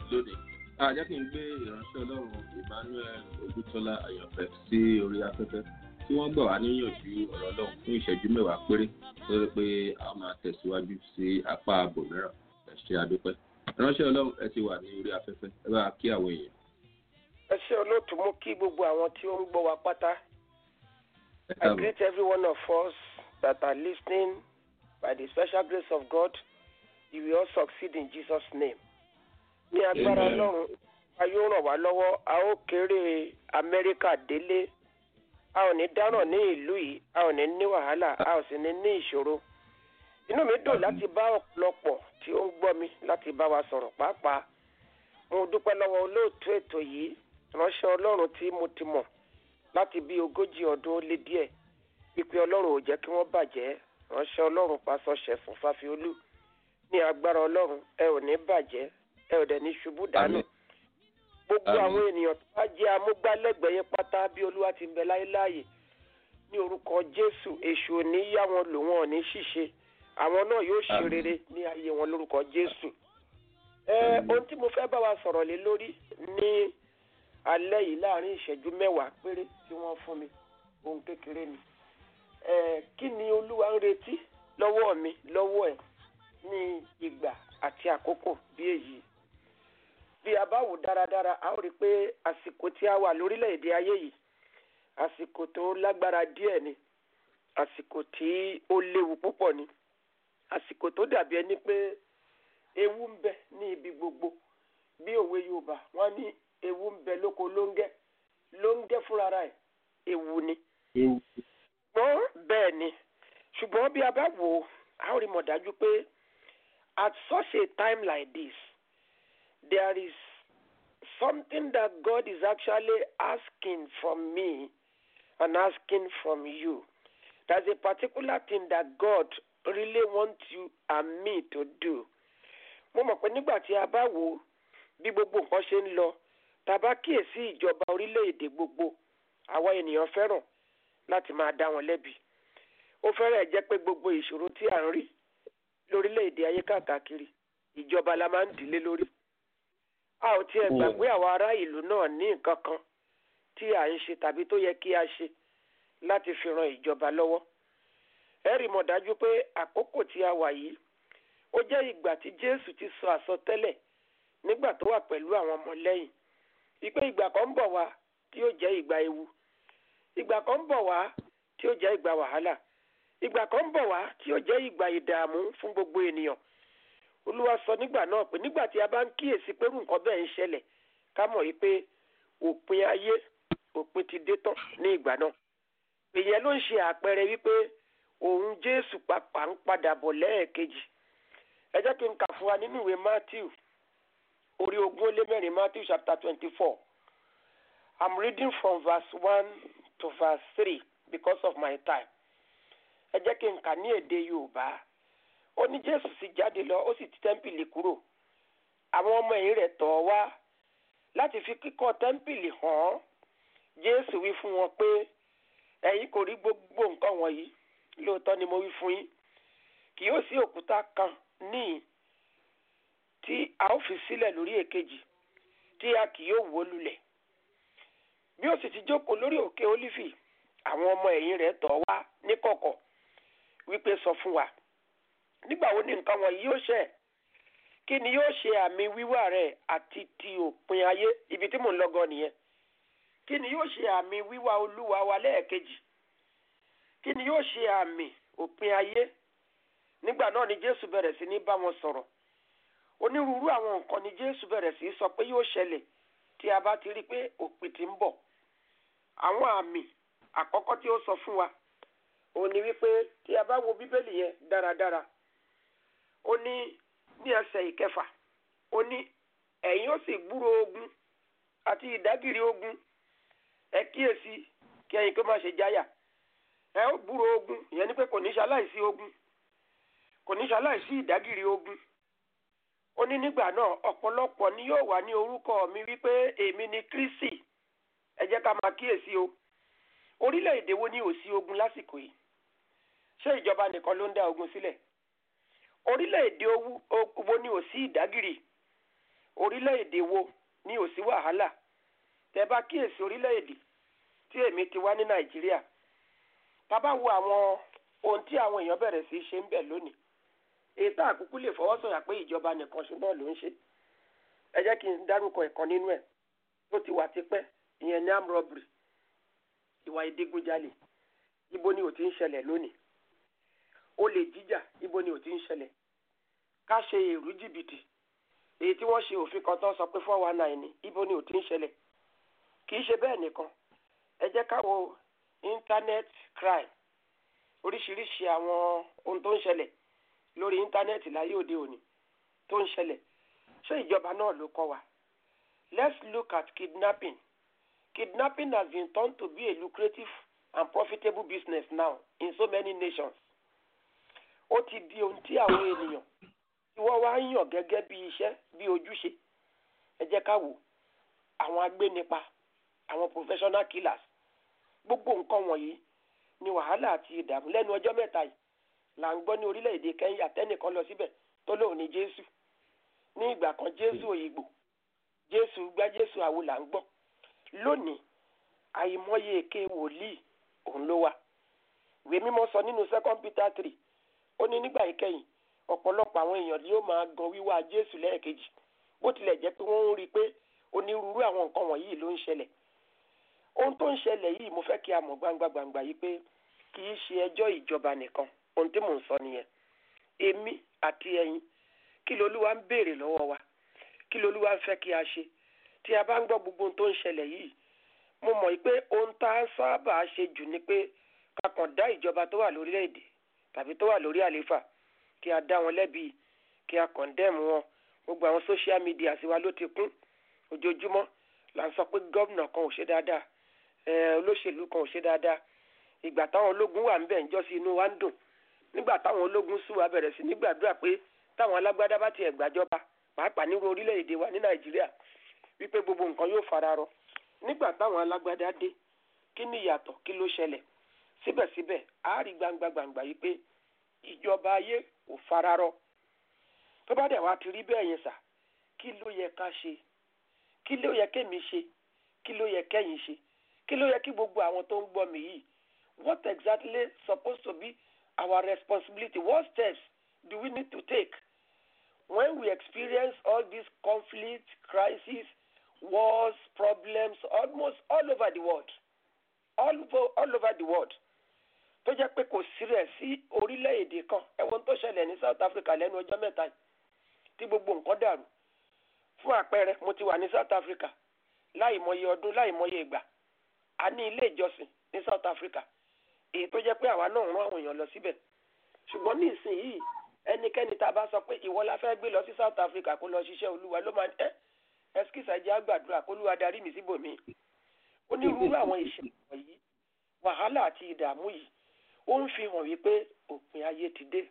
lónìí a jẹ́ kí n gbé ìránṣẹ́ ọlọ́run emmanuel ogutola àyànfẹ́ sí orí afẹ́fẹ́ tí wọ́n gbà wá níyànjú ọ̀rọ̀ ọlọ́run fún ìṣẹ́jú mẹ́wàá péré lórí pé a máa tẹ̀síwájú sí apá ààbò mìíràn ẹ ṣe àdúpẹ́ ìránṣẹ́ ọlọ́run ẹ ti wà ní orí afẹ́fẹ́ ẹ bá kí àwọn èèyàn. ẹ ṣe olóòtú mú kí gbogbo àwọn tí ó ń gbọ́ wa pátá ẹ I káàbọ̀ greet every one of us that are listening by the special grace of God you will all succeed in Jesus name ní agbára Amen. ọlọ́run a yóò ràn wá lọ́wọ́ a ó kéré amẹ́ríkà délé a ò ní dáràn ní ìlú yìí a ò ní ní wàhálà a ò sì ní ní ìṣòro inú mi dùn láti bá ọ̀pọ̀lọpọ̀ tí ó ń gbọ́ mi láti bá wa sọ̀rọ̀ pàápàá mo dúpẹ́ lọ́wọ́ olóòtú ètò yìí ránṣẹ́ ọlọ́run tí mo ti mọ̀ láti bí ogójì ọdún ó lé díẹ̀ wípé ọlọ́run ò jẹ́ kí wọ́n bàjẹ́ ránṣẹ́ ọlọ́run pásọ ṣẹ̀fún fáfiolú ní agbára ọlọ́run ẹ ò ní bàjẹ́ ẹ ò dẹ̀ ní ṣubú dànù Àmín. gbogbo Àmín. àwọn ènìyàn tó bá jẹ́ amúgbálẹ́gbẹ̀ẹ́ yẹn pátá bí olúwa ti ń bẹ láéláàyè ní orúkọ jésù èṣù ò ní yá wọn lò wọn ò ní ṣìṣe àwọn náà yóò ṣe Àmín. rere ní ayé wọn lórúkọ jésù ẹ Àmín. ohun tí mo fẹ́ bá wa sọ̀rọ̀ lé lórí ní alẹ́ yìí láàrin ìṣẹ́jú mẹ́wàá péré tí wọ́n fún mi ohun kékeré ni ẹ kí ni olúwa ń retí lọ́wọ́ mi lọ́wọ́ ẹ̀ ní ìgbà àti àkókò bí èyí bí a bá wò dáradára a ó rí i pé àsìkò tí a wà lórílẹ̀‐èdè ayé yìí àsìkò tó lágbára díẹ̀ ni àsìkò tí ó léwu púpọ̀ ni àsìkò tó dàbí ẹni pé ewu ń bẹ ní ibi gbogbo bí òwe yorùbá wọn ní ewu ń bẹ lóko lóńgẹ́ lóńgẹ́ fúnra ẹ̀ ewu ni ṣùgbọ́n bẹ́ẹ̀ ni ṣùgbọ́n bí a bá wò ó a ó rí mọ̀ dájú pé at such a time like this there is something that God is actually asking from me and asking from you. There's a particular thing that God really wants you and me to do. Mo mọ̀ pé nígbà tí a bá wò ó bí gbogbo nǹkan ṣe ń lọ tá a bá kíyèsí ìjọba orílẹ̀-èdè gbogbo àwa ènìyàn fẹ́ràn láti máa dá wọn lẹ́bi. Ó fẹ́rẹ̀ jẹ́ pé gbogbo ìṣòro tí à ń rí lórílẹ̀-èdè ayé káàkiri ìjọba la máa ń dìlé lórí a ò tiẹ̀ gbàgbé àwọn ará ìlú náà ní nǹkan kan tí à ń ṣe tàbí tó yẹ kí a ṣe láti fi ran ìjọba lọ́wọ́. ẹ rí mọ̀ dájú pé àkókò tí a wà yìí ó jẹ́ ìgbà tí jésù ti sọ àsọtẹ́lẹ̀ nígbà tó wà pẹ̀lú àwọn ọmọlẹ́yìn wípé ìgbà kan ń bọ̀ wá tí yóò jẹ́ ìgbà ewu ìgbà kan ń bọ̀ wá tí yóò jẹ́ ìgbà wàhálà ìgbà kan ń bọ̀ wá tí yóò jẹ́ ìgbà ìdààmú fún gbogbo ènìyàn olúwa sọ nígbà náà pé nígbà tí a bá ń kíyèsí pé irú nǹkan bẹ́ẹ̀ ń ṣẹlẹ̀ ká mọ̀ yìí pé òpin ayé òpin ti dé tán ní ìgbà náà ìyẹn ló ń ṣe àpẹẹrẹ wípé òun jésù pàpà ń padà bọ̀ lẹ́ẹ̀kejì ẹ jẹ́ kí n kà fún wa nínú ìwé matthew orí ogún ó lé mẹ́rin matthew chapter twenty four i'm reading from verse one to verse three because of my time ẹ jẹ́ kí n kà ní èdè yorùbá ó ní jésù sì jáde lọ ó sì ti tẹ́ḿpìlì kúrò àwọn ọmọ ẹ̀yìn rẹ̀ tọ̀ ọ́ wá láti fi kíkọ́ tẹ́ḿpìlì hàn án jésù wí fún wọn pé ẹ̀yin kò rí gbogbo nǹkan wọ̀nyí lóòótọ́ ni mo wí fún yín kì yóò sí òkúta kan níhìn tí a ó fi sílẹ̀ lórí èkejì tí a kì yóò wó lulẹ̀ bí ó sì ti jókòó lórí òkè ólífì àwọn ọmọ ẹ̀yìn rẹ̀ tọ̀ ọ́ wá níkọ̀kọ̀ wípé sọ fún wa nígbà wo ni nǹkan wọ̀nyí yóò ṣẹ kí ni yóò ṣe àmì wíwá rẹ̀ àti ti òpin ayé ibi tí mò ń lọ́gọ́ nìyẹn kí ni yóò ṣe àmì wíwá olúwa wa lẹ́ẹ̀kejì kí ni yóò ṣe àmì òpin ayé nígbà náà ni jésù bẹ̀rẹ̀ sí ní bá wọn sọ̀rọ̀ onírúurú àwọn nǹkan ni jésù bẹ̀rẹ̀ sí sọ pé yóò ṣẹlẹ̀ tí a bá ti rí i pé òpin ti ń bọ̀ àwọn àmì àkọ́kọ́ tí ó sọ fún wa òun ni wípé tí a bá wo bíbélì yẹn dáradára ó ní ní ẹsẹ̀ ìkẹfà ó ní ẹ̀yin ó sì gbúrò ogun àti ìdágìrì ogun ẹ kíyèsí kí ẹ̀yin kó má ṣe jáyà ẹ ó gbúrò ogun ìyẹn ni pé kò ní ṣaláìsí ogun kò ní ṣaláìsí ìdágìrì ogun ó ní nígbà náà ọ̀pọ̀lọpọ̀ ni yóò wà ní orúkọ mi wípé èmi ni Kristi ẹ jẹ́ ká máa kíyèsí o orílẹ̀-èdè wo ni ò sí ogun lásìkò yìí ṣé ìjọba nìkan ló ń dá ogun sílẹ̀ orílẹ̀-èdè wo ni ò sí ìdágìrì orílẹ̀-èdè wo ni ò sí wàhálà tẹ bá kíyèsí orílẹ̀-èdè tí èmi ti wá ní nàìjíríà tá bá wo àwọn ohun tí àwọn èèyàn bẹ̀rẹ̀ sí í ṣe ń bẹ̀ lónìí èyí tá àkúkú lè fọwọ́ sọ̀yà pé ìjọba nìkan ṣùgbọ́n ló ń ṣe ẹ jẹ́ kí n dárúkọ ẹ̀kan nínú ẹ̀ tó ti wà tipẹ́ ìyẹn ní arm robbery ìwà ìdígunjalè ibo ni ò ti ń ṣẹlẹ̀ lónìí olè jíjà ibo ni ò ti ń ṣẹlẹ̀ ká ṣe èrú jìbìtì èyí tí wọ́n ṣe òfin kan tó sọ pé four one nine ni ibo ni ò ti ń ṣẹlẹ̀ kì í ṣe bẹ́ẹ̀ nìkan ẹ jẹ́ ká wo internet crime oríṣiríṣi àwọn ohun tó ń ṣẹlẹ̀ lórí íńtánẹ́ẹ̀tì láyé òde òní tó ń ṣẹlẹ̀ ṣé ìjọba náà ló kọ́ wa let's look at kidnapping kidnapping has been turned to be a lucrative and profitable business now in so many nations ó ti di ohun tí àwọn ènìyàn tí wọ́n wá ń yàn gẹ́gẹ́ bí iṣẹ́ bí ojúṣe ẹ jẹ́ ká wò àwọn agbénipa àwọn professional killers gbogbo nǹkan wọ̀nyí ni wàhálà àti ìdààmú lẹ́nu ọjọ́ mẹ́ta yìí là ń gbọ́ ní orílẹ̀-èdè Kẹ́ńyà tẹ́nìkan lọ síbẹ̀ tó lóun ní Jésù ní ìgbà kan Jésù òyìnbó Jésù gbá Jésù àwo là ń gbọ́ lónìí àìmọye èké wòlíì òun ló wà ìwé mímọ́ sọ nínú second Peter three ó ní nígbà ìkẹyìn ọ̀pọ̀lọpọ̀ àwọn èèyàn ni yóò máa gan wíwá Jésù lẹ́ẹ̀kejì bó tilẹ̀ jẹ́ pé wọ́n ń rí i pé onírúurú àwọn nǹkan wọ̀nyí ló ń ṣẹlẹ̀ ohun tó ń ṣẹlẹ̀ yìí mo fẹ́ kí a mọ̀ gbangba gbangba yìí pé kì í ṣe ẹjọ́ ìjọba nìkan ohun tí mò ń sọ nìyẹn èmi àti ẹ̀yin kí lolúwa ń béèrè lọ́wọ́ wa kí lolúwa ń fẹ́ kí a ṣe tí a bá ń gbọ́ gbogbo ohun tó ń ṣẹlẹ̀ yìí mo mọ̀ pé ohun tá a sábà ṣe jù ni pé ká kàn dá ìjọba tó wà lórílẹ̀‐èdè tàbí tó wà lórí àlééfà kí a dá wọn lẹ́bi kí a kọ̀ndẹ́mù wọn gbogbo àwọn social media sí wa ló ti kún ojoojúmọ́ là ń sọ pé gómìnà kan ò ṣe dáadáa olóṣèlú kan ò ṣe dáadáa ìgbà táwọn ológun wà ńbẹ̀ ńjọ́ sí inú wa ń dùn nígbà táwọn ológun sùn wá bẹ̀rẹ̀ sí nígbàdúrà pé táwọn alágbádá bá tiẹ̀ gbàjọba pàápàá nírú orílẹ̀-èdè wa ní nàìjíríà wípé gbogbo nǹkan yóò fara rọ nígbà táwọn alágbádá dé kí ni ìyàtọ̀ kí ló ṣẹlẹ̀ síbẹ̀síbẹ̀ a rí gbangba gbangba yìí pé ìjọba ayé kò fara rọ tó bá dẹ̀ wá ti rí bẹ́ẹ̀ yẹn sà kí ló yẹ ká ṣe kí ló yẹ kémi ṣe kí ló yẹ kẹ́yìn ṣe kí ló yẹ kí gbogbo àwọn tó ń gbọ́ mi yìí what exactly supposed to be our responsibility what steps do we need to take when we experience all these conflicts crises wars problems almost all over the world all over, all over the world tó jẹ́ pé kò sí rẹ̀ sí orílẹ̀-èdè kan ẹ̀wọ̀n tó ṣẹlẹ̀ ní South Africa lẹ́nu ọjọ́ mẹ́ta yìí tí gbogbo nǹkan dàrú fún àpẹẹrẹ mo ti wà ní South Africa láì mọye ọdún láì mọye ìgbà a ní ilé ìjọsìn ní South Africa èyí tó jẹ́ pé àwa náà rán àwọn èèyàn lọ síbẹ̀ ṣùgbọ́n ní ìsinyìí ẹnikẹ́ni tá a bá sọ pé ìwọ la fẹ́ gbé lọ sí South Africa kó lọ ṣiṣẹ́ olúwa ló máa ń ẹ́ ẹskísà jẹ́ àgbàdúrà kó lúwa darí mi síbòmí onírúurú àwọn ìṣẹ̀lẹ̀ wọ̀nyí wàhálà àti ìdààmú yìí ó ń fi hàn wípé òpin ayé ti dé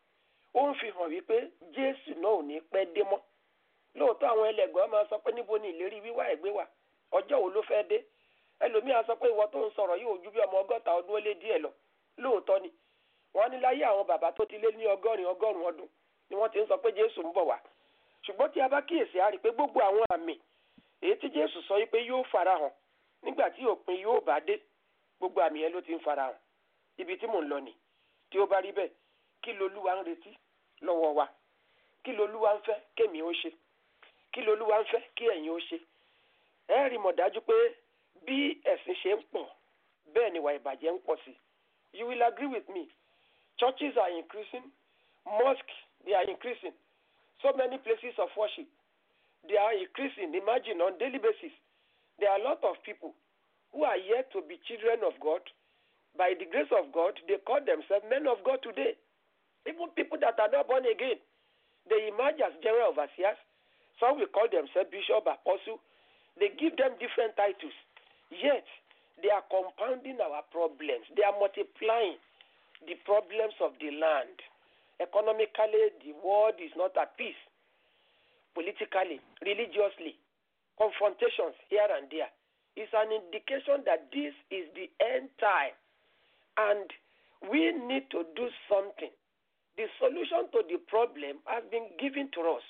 ó ń fi hàn wípé Jésù náà ò ní pẹ́ dé mọ́ lóòótọ́ àwọn ẹlẹ́gbọ́n máa sọ pé níbo ni ìlérí wíwá ẹ̀gbẹ́ wà ọjọ́ wo ló fẹ́ dé ẹlòmíà sọ pé ìwọ tó ń sọ̀rọ̀ yóò ju bí ọmọ ọgọ́ta ọdún ó lé díẹ̀ lọ lóòótọ́ ni wọ́n ní láyé àwọn bàbá tó ti lé ní ọgọ́rin ọgọ́rùn ọdún ni wọ́n ti ń sọ pé Jésù ń bọ̀ wá ṣùgbọ́n tí a bá kíyèsí a rí i pé gbogbo àwọn àmì èyí tí Jésù sọ wípé yóò farahàn nígbà tí òpin yóò bá dé gbogbo àmì yẹn ló ti ń farahàn ibi tí mò ń lọ nì tí ó bá rí bẹ́ẹ̀ kí lolúwa ń retí lọ́wọ́ wa kí lolúwa ń fẹ́ kémi ó ṣe kí lolúwa ń fẹ́ kí ẹ̀yin ó ṣe ẹ rí mọ̀ dájú pé bí ẹ̀sìn ṣe ń pọ̀ bẹ́ẹ̀ ni ìwà ìbàjẹ́ ń pọ̀ sí you will agree with me churches are increasing mosques they are increasing so many places of worship they are increasing imagine on daily basis there are a lot of people who are yet to be children of God by the grace of God they call themselves men of God today even people that are not born again they emerge as general overseers some will call themselves bishop apostle they give them different titles yet they are compounding our problems they are multiplying the problems of the land economically the world is not at peace politically religiously confrontations here and there is an indication that this is the end time and we need to do something the solution to the problem has been given to us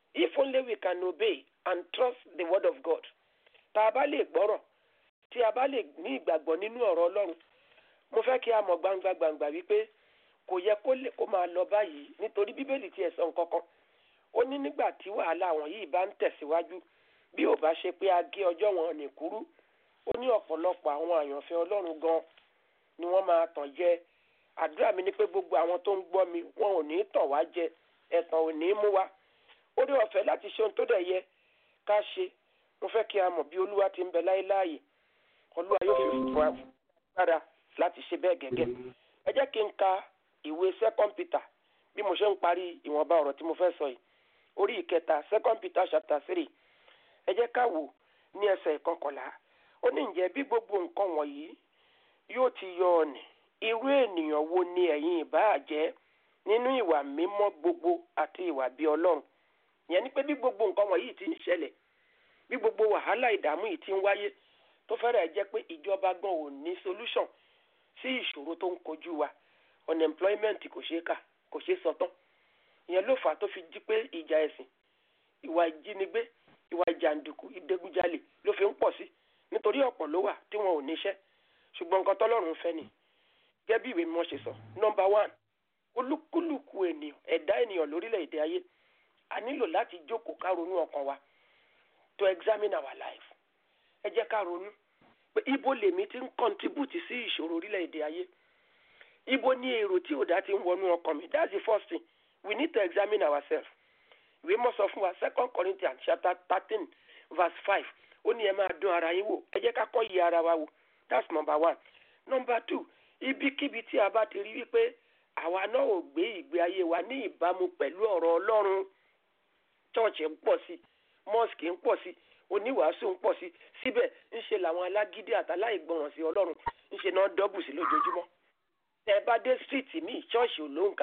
if only we can obey and trust the word of God tá a bá lè gbọ́rọ̀ tí a bá lè ní ìgbàgbọ́ nínú ọ̀rọ̀ ọlọ́run mo fẹ́ kí a mọ̀ gbangba gbangba wípé kò yẹ kó lè kó máa lọ báyìí nítorí bíbélì tiẹ̀ sọ nǹkan kan ó ní nígbà tí wàhálà àwọn yìí bá ń tẹ̀síwájú bí ò bá ṣe pé a gé ọjọ́ wọn ní kúrú ó ní ọ̀pọ̀lọpọ̀ àwọn àyànfẹ́ ọlọ́run gan ni wọ́n máa tàn jẹ àdúrà mi ni pé gbogbo àwọn tó ń gbọ́ mi wọn ò ní tàn wá jẹ ẹ̀tàn ò ní mú wa ó rí ọ̀fẹ́ láti ṣe ohun tó dẹ̀ yẹ ká ṣe mo fẹ́ kí a mọ̀ bí olúwa ti ń bẹ láéláàyè olúwa yóò fi fún wa gbára láti ṣe bẹ́ẹ̀ gẹ́gẹ́ ẹ jẹ́ kí n ka ìwé second peter bí mo ṣe ń parí ìwọ̀nba ọ̀rọ̀ tí mo fẹ́ sọ yìí orí ìkẹta second peter chapter three ẹ jẹ́ ká wò ní ẹsẹ̀ ìkọkànlá ó ní ǹjẹ́ bí gbogbo nǹkan wọ̀nyí yóò ti yọ ọ̀nì irú ènìyàn wo ni ẹ̀yin ìbáà jẹ́ nínú ìwà mímọ́ gbogbo àti ìwà bí ọlọ́run ìyẹn ni pé bí gbogbo nǹkan wọ̀nyí ti ń ṣẹlẹ̀ bí gbogbo wàhálà ìdààmú yìí ti ń wáyé tó fẹ́rẹ̀ jẹ́ pé ìjọba gan ò ní solution sí ìṣòro tó ń kojú wa unemployment kò ṣeé kà kò ṣeé sọ tán ìyẹn ló fà á tó fi jí pé ìjà ẹ̀sìn ìwà ìjínigbé ìwà ìjàǹdùkú ìdẹ́gújalè ló fi ń pọ̀ sí nítorí ọ̀pọ̀ ló wà tí wọn ò níṣẹ́ ṣùgbọ́n nǹkan tọ́lọ́run fẹ́ ni gẹ́gẹ́ bí ìwé mímọ́ ṣe sọ nọmba one olúkúlùkù ènìyàn ẹ̀dá ènìyàn lórílẹ̀‐èdè ayé a nílò láti jókòó ká ronú ọkàn wa to examine our life ẹ jẹ́ ká ronú pé ibo lèmi ti ń contribute sí ìṣòro orílẹ̀‐èdè ayé ibo ni èrò tí ò dá ti ń wọnú ọkàn mi that's the first thing we need to examine ourselves ìwé mọ́ sọ fún wa second corinthians chapter thirteen verse five ó ní ẹ máa dún ara yín wò ẹ jẹ́ ká kọ́ yí ara wa wò that's number one number two ibikíbi tí a bá ti rí wípé àwa náà ò gbé ìgbé ayé wa ní ìbámu pẹ̀lú ọ̀rọ̀ ọlọ́run chọ́ọ̀chì ń pọ̀ sí mọ́ọ̀sì ń pọ̀ sí oníwàásù ń pọ̀ sí síbẹ̀ ńṣe làwọn alágídí àtàláìgbọràn sí ọlọ́run ńṣe náà dọ́bù sí lójoojúmọ́ tẹ bá dé stíìtì míì chọ́ọ̀chì ò lóǹkà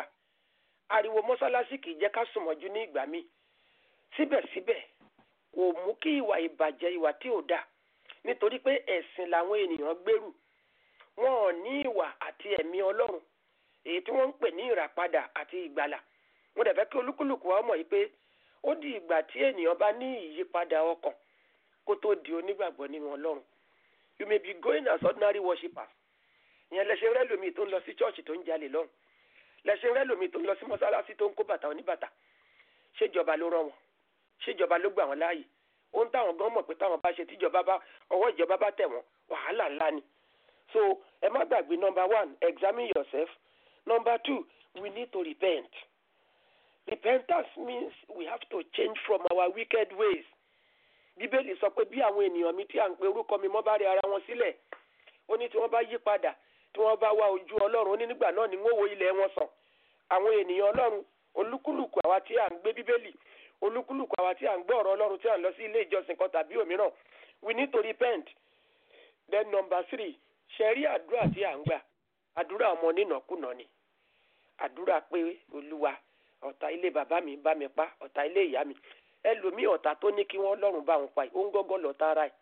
ariwo mọ́sálásí kì í jẹ́ ká sùnmọ́jú ní ìgbà míì síbẹ̀síbẹ̀ kò mú kí ìwà ìbàjẹ́ ìwà tí ò dáa nítorí pé ẹ̀sìn làwọn ènìyàn gbèrú wọn ò ní ìwà àti ẹ̀mí ọlọ́run èyí tí wọ́n ń pè ní ìràpadà àti ìgbàlà mo dẹ̀ fẹ́ kí olúkúlùkù wa mọ̀ yìí pé ó di ìgbà tí ènìyàn bá ní ìyípadà ọkàn kó tó di onígbàgbọ́ nínú ọlọ́run you may be going as ordinary worshippers ìyẹn lẹ́sẹ̀ rẹ́ lómi tó ń lọ sí chọ́ọ̀chì tó ń jalè lọ́run lẹ́sẹ̀ rẹ́ lómi tó ń lọ sí mọ́sálásí tó ń kó bàtà oníbàtà ṣèjọba ló rán wọn ṣèjọba ló gbà wọn láàyè ohun táwọn gan mọ̀ pé táwọn bá ṣe tíjọba bá ọwọ́ ìjọba bá tẹ̀ wọ́n wàhálà ńlá ni so ẹ má gbàgbé number one examine yourself number two we need to repent repentance means we have to change from our wicked ways bíbélì sọ pé bí àwọn ènìyàn mi tí à ń pe orúkọ mi mọ́ bá rí ara wọn sílẹ̀ ó ní tí wọ́n bá yí padà tí wọ́n bá wá ojú ọlọ́run ó ní nígbà náà ni wọ́n wo ilẹ̀ wọn sàn àwọn ènìyàn ọlọ́run olúkúlùkù àwa tí à ń gbé bíbélì olúkúlùkù àwa tí à ń gbọ́ ọ̀rọ̀ ọlọ́run tí à ń lọ sí ilé ìjọsìn kan tàbí òmíràn we need to repent then number three ṣẹ̀rí àdúrà tí à ń gbà àdúrà ọmọ nínàkúnà ni àdúrà pé olúwa ọ̀tá ilé bàbá mi bá mi pa ọ̀tá ilé ìyá mi ẹlòmíì ọ̀tá tó ní kí wọ́n lọ́rùn bá wọn pa yìí ó ń gọ́gọ́ lọ tààrà ẹ̀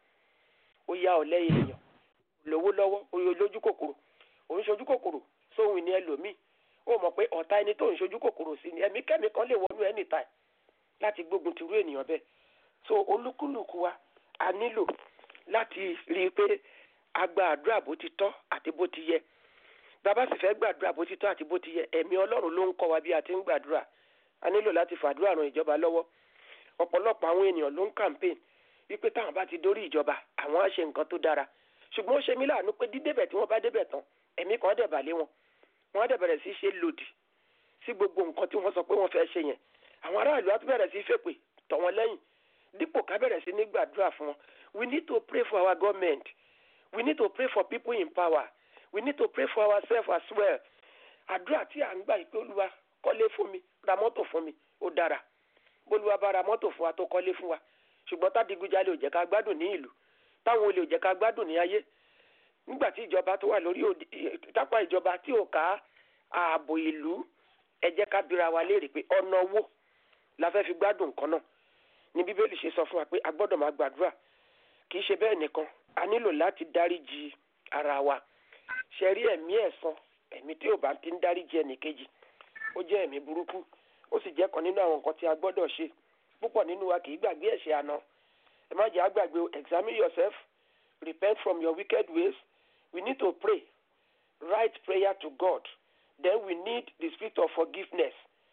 ó yá ọ̀lẹ́ èèyàn lówó lọ́wọ́ oyè lójú kòkòrò òun ṣojú kòkòrò sóhun ní ẹlòmíì ó mọ̀ pé ọ̀tá ẹni tó ń ṣojú kòkòrò sí ni ẹ̀mí kẹ́mi kan lè wọnú ẹni ta ẹ̀ láti gbógun ti rú ènìyàn bẹ́ẹ̀ so olúkúlùkù wa a nílò láti rí i pé a gba àdúrà bó ti tọ́ àti bó ti yẹ bàbá sì fẹ́ gbàdúrà bó ti tọ́ àti bó ti yẹ ẹ̀mí ọlọ́run ló ń kọ́ wa bí a ti ń gbàdúrà a nílò láti fàdúrà ran ìjọba lọ́wọ́ ọ̀pọ̀lọpọ̀ àwọn ènìyàn ló ń campaign wípé táwọn bá ti dórí ìjọba àwọn á ṣe nǹkan tó dára ṣùgbọ́n ó ṣe mí láàánú pé dídébẹ̀ tí wọ́n bá débẹ̀ tán ẹ̀mí kan dẹ̀ bà lé wọn wọ́n á dẹ̀ bẹ̀rẹ̀ sí ṣe lòdì sí gbogbo nǹkan tí wọ́n sọ pé wọ́n fẹ́ ṣe yẹn àwọn aráàlú á tún bẹ̀rẹ̀ sí fèpè tọ̀ wọ́n lẹ́yìn dípò ká bẹ̀rẹ̀ sí ní gbàdúrà fún wọn we need to pray for our government we need to pray for people in power we need to pray for ourselves as well àdúrà tí à ń gbà pé olúwa kọ́lé fún mi ra mọ́tò fún mi ó dára bólúwa bá ra mọ́tò fún wa tó kọ́lé fún wa ṣùgbọ́n tádìgújalè ò jẹ́ ká gbádùn ní ìlú táwọn olè ò jẹ́ ká gbádùn ní ayé nígbà tí ìjọba tó wà lórí tápá ìjọba tí ò ká ààbò ìlú ẹ jẹ́ ká bira wa léèrè pé ọ̀nà owó la fẹ́ fi gbádùn nǹkan náà ní bíbélì ṣe sọ fún wa pé a gbọ́dọ̀ máa gbàdúrà kì í ṣe bẹ́ẹ̀ nìkan a nílò láti dáríji ara wa ṣe rí ẹ̀mí ẹ̀san ẹ̀mí tí ò bá ti ń dáríji ẹnìkejì ó jẹ́ ẹ̀mí burúkú ó sì jẹ́ kan nínú àwọn nǹkan tí a gbọ́dọ̀ ṣe púpọ̀ nínú wa kì í gbàgbé ẹ̀ṣẹ̀ àná ẹ má jẹ́ àgbàgbé o examine yourself repent from your wicked ways we need to pray write prayer to God then we need the spirit of forgiveness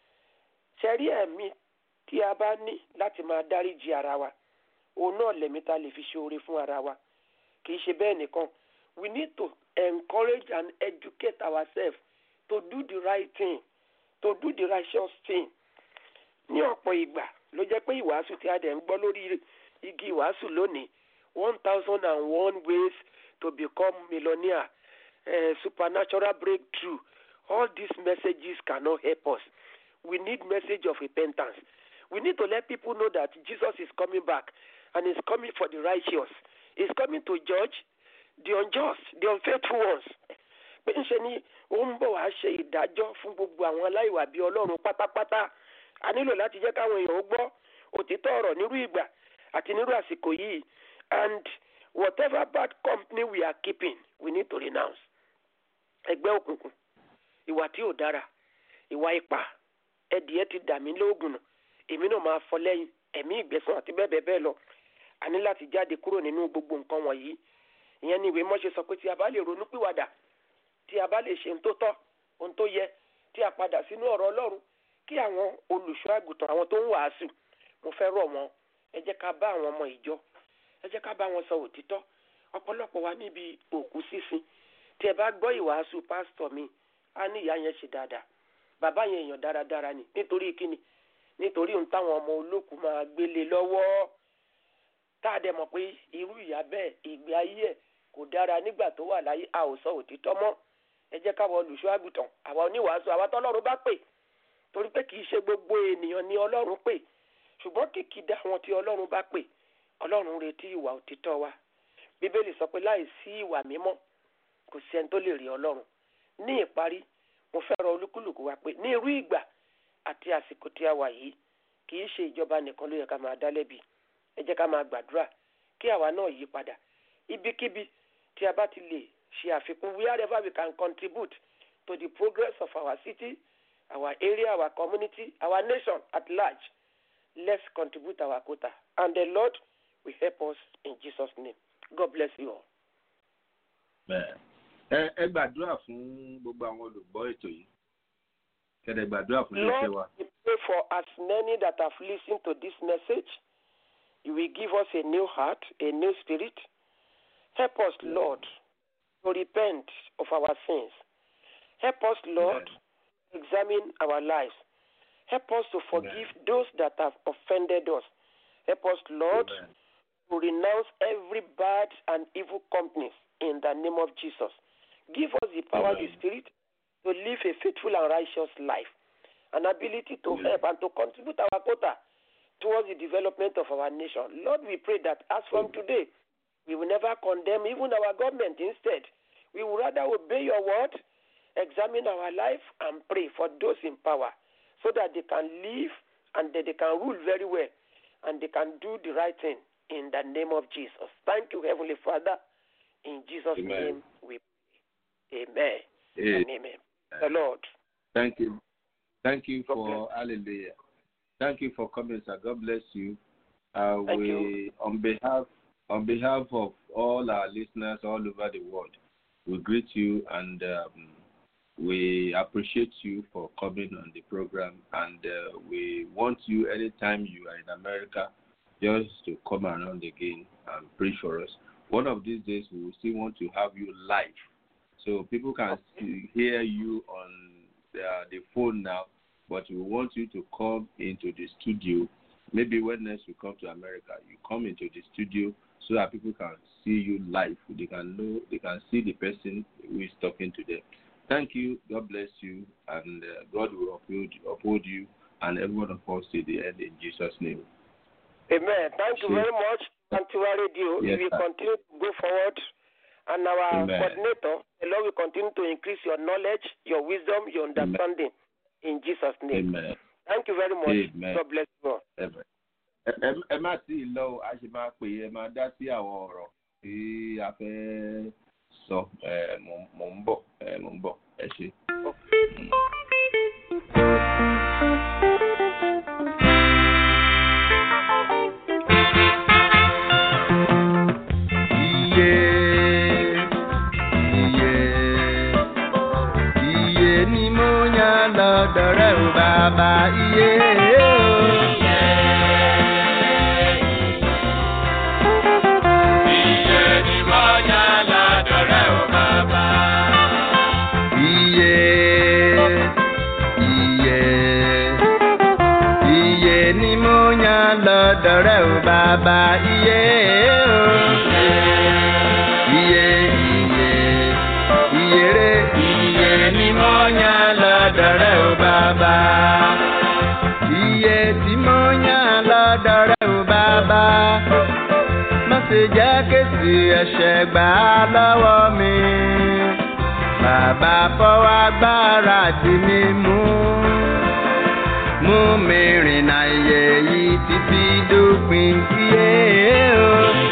ṣẹ́rí ẹ̀mí tí a bá ní láti máa dáríji ara wa òun náà lẹ̀mí ta lè fi ṣe oore fún ara wa kì í ṣe bẹ́ẹ̀ nìkan we need to encourage and educate ourselves to do the right thing to do the righteous thing ní ọ̀pọ̀ ìgbà ló jẹ́ pé ìwàásù tí a dẹ̀ ń gbọ́ lórí igi ìwàásù lónìí one thousand and one ways to become millionaire uh, supernatural breakthrough all these messages cannot help us we need message of repentance we need to let people know that jesus is coming back and is coming for the righteous he is coming to judge the unjust the unfaithful ones pé ńṣe ni ó ń bọ̀ wá ṣe ìdájọ́ fún gbogbo àwọn aláìwà bíi ọlọ́run pátápátá a nílò láti jẹ́ káwọn èèyàn ó gbọ́ òtítọ́ ọ̀rọ̀ nírú ìgbà àti nírú àsìkò yìí and whatever bad company we are keeping we need to renounce ẹgbẹ́ òkùnkùn ìwà tí ò dára ìwà ipá ẹdìyẹ ti dà mí lóògùn nù èmi náà máa fọ lẹ́yìn ẹ̀mí ìgbẹ́sàn àti bẹ́ẹ̀ bẹ́ẹ̀ bẹ́ẹ̀ lọ a ní láti jáde kúrò nínú gbogbo nǹkan wọ̀nyí ìyẹn ni ìwé mọ́ṣe sọ pé tí a bá lè ronú pìwàdà tí a bá lè ṣe ohun tó tọ́ ohun tó yẹ tí a padà sínú ọ̀rọ̀ ọlọ́run kí àwọn olùṣọ́ àgùntàn àwọn tó ń wàásù mo fẹ́ rọ̀ wọ́n ẹ jẹ́ ká bá àwọn ọmọ ìjọ ẹ jẹ́ ká bá wọn sọ òtítọ́ ọ̀pọ̀lọpọ̀ wa níbi òkú sísin tí ẹ bá gbọ́ ìwàásù pásítọ̀ mi á ní ìyá yẹn ṣe dáadáa bàbá yẹn èèyàn dáradára ni nítorí kíni nítorí ohun táwọn ọmọ olókùú máa gbélé lọ́wọ́ tá a dẹ̀ mọ̀ pé irú ìyá bẹ́ẹ̀ ìgbé ayé ẹ̀ kò dára nígbà tó wà láyé a ò sọ òtítọ́ mọ́ ẹ jẹ́ káwọn olùṣọ́ àgùntàn àwa oníwàásù àwa tọ́lọ́run bá pè torí pé kì í ṣe gbogbo ènìyàn ni ọlọ́run pè ṣùgbọ́n kìkìdá àwọn tí ọlọ́run bá pè ọlọ́run retí ìwà òtítọ́ wa bíbélì sọ pé láì sí ìwà mímọ́ kò sí ẹni tó lè rí ọlọ́run ní ìparí mo fẹ́ rọ olúkúlùkù wa pé ní irú ìgbà àti àsìkò tí a wà yìí kì í ṣe ìjọba nìkan ló yẹ ká máa dá lẹ́bi ẹ jẹ́ ká máa gbàdúrà kí àwa náà yí padà ibikíbi tí a bá ti lè ṣe àfikún wherever we can contribute to the progress of our city our area our community our nation at large let's contribute our quota and the lord will help us in jesus name god bless you all. ẹ ẹ gbàdúrà fún gbogbo àwọn olùgbọ́ ètò yìí kẹ́dẹ̀ gbàdúrà fún iléeṣẹ́ wa. lord we pray for as many that have listened to this message you will give us a new heart a new spirit help us lord to repent of our sins help us lord examine our lives help us to forgive those that have offended us help us lord Amen. to renounce every bad and evil companies in the name of Jesus. Give us the power of the Amen. Spirit to live a faithful and righteous life, an ability to Amen. help and to contribute our quota towards the development of our nation. Lord, we pray that as from Amen. today, we will never condemn even our government. Instead, we will rather obey your word, examine our life, and pray for those in power so that they can live and that they can rule very well and they can do the right thing in the name of Jesus. Thank you, Heavenly Father. In Jesus' Amen. name we pray. Amen. Eh, And amen. The Lord. Thank you. Thank you God for hallelujah. Thank you for coming, sir. God bless you. Uh, Thank we you. on behalf on behalf of all our listeners all over the world, we greet you and um, we appreciate you for coming on the program. And uh, we want you anytime you are in America, just to come around again and preach for us. One of these days, we will still want to have you live, so people can see, hear you on the, the phone now. But we want you to come into the studio. Maybe when next you come to America, you come into the studio so that people can see you live. They can know, they can see the person who is talking to them. Thank you. God bless you, and uh, God will uphold, uphold you and every one of us to the end in Jesus' name. Amen. Thank you Sure. very much, Antiwa Radio. Yes, we will sir. continue to go forward. And our Amen. coordinator, the Lord will continue to increase your knowledge, your wisdom, your understanding. In Jesus' name. Amen. Thank you very much. Amen. God bless you all. Amen. Ẹ- ẹ- ẹ má sí i lọ o, a ṣe máa pè é ẹ máa dá sí àwọn ọ̀rọ̀ tí a fẹ́ sọ ẹ, mò mò ń bọ̀ ẹ, mò ń bọ̀ ẹ ṣe. bàbá iye o. Iye ni mo yàn lọ́dọ̀ rẹ̀ o bàbá. Iye, iye, iye ni mo yàn lọ́dọ̀ rẹ̀ o bàbá iye o. Iye, iye, iye re, iye ni mo yàn lọ́dọ̀ rẹ̀ o bàbá. Iye tí mo yàn lọ́dọ̀ rẹ̀ o bàbá. Má ṣe jẹ́ kéṣì ẹ̀ṣẹ̀ gbà á lọ́wọ́ mi. Bàbá fọwọ́ agbára dì mí mú. Mú mi rìnà iye yìí títí dópin iye o.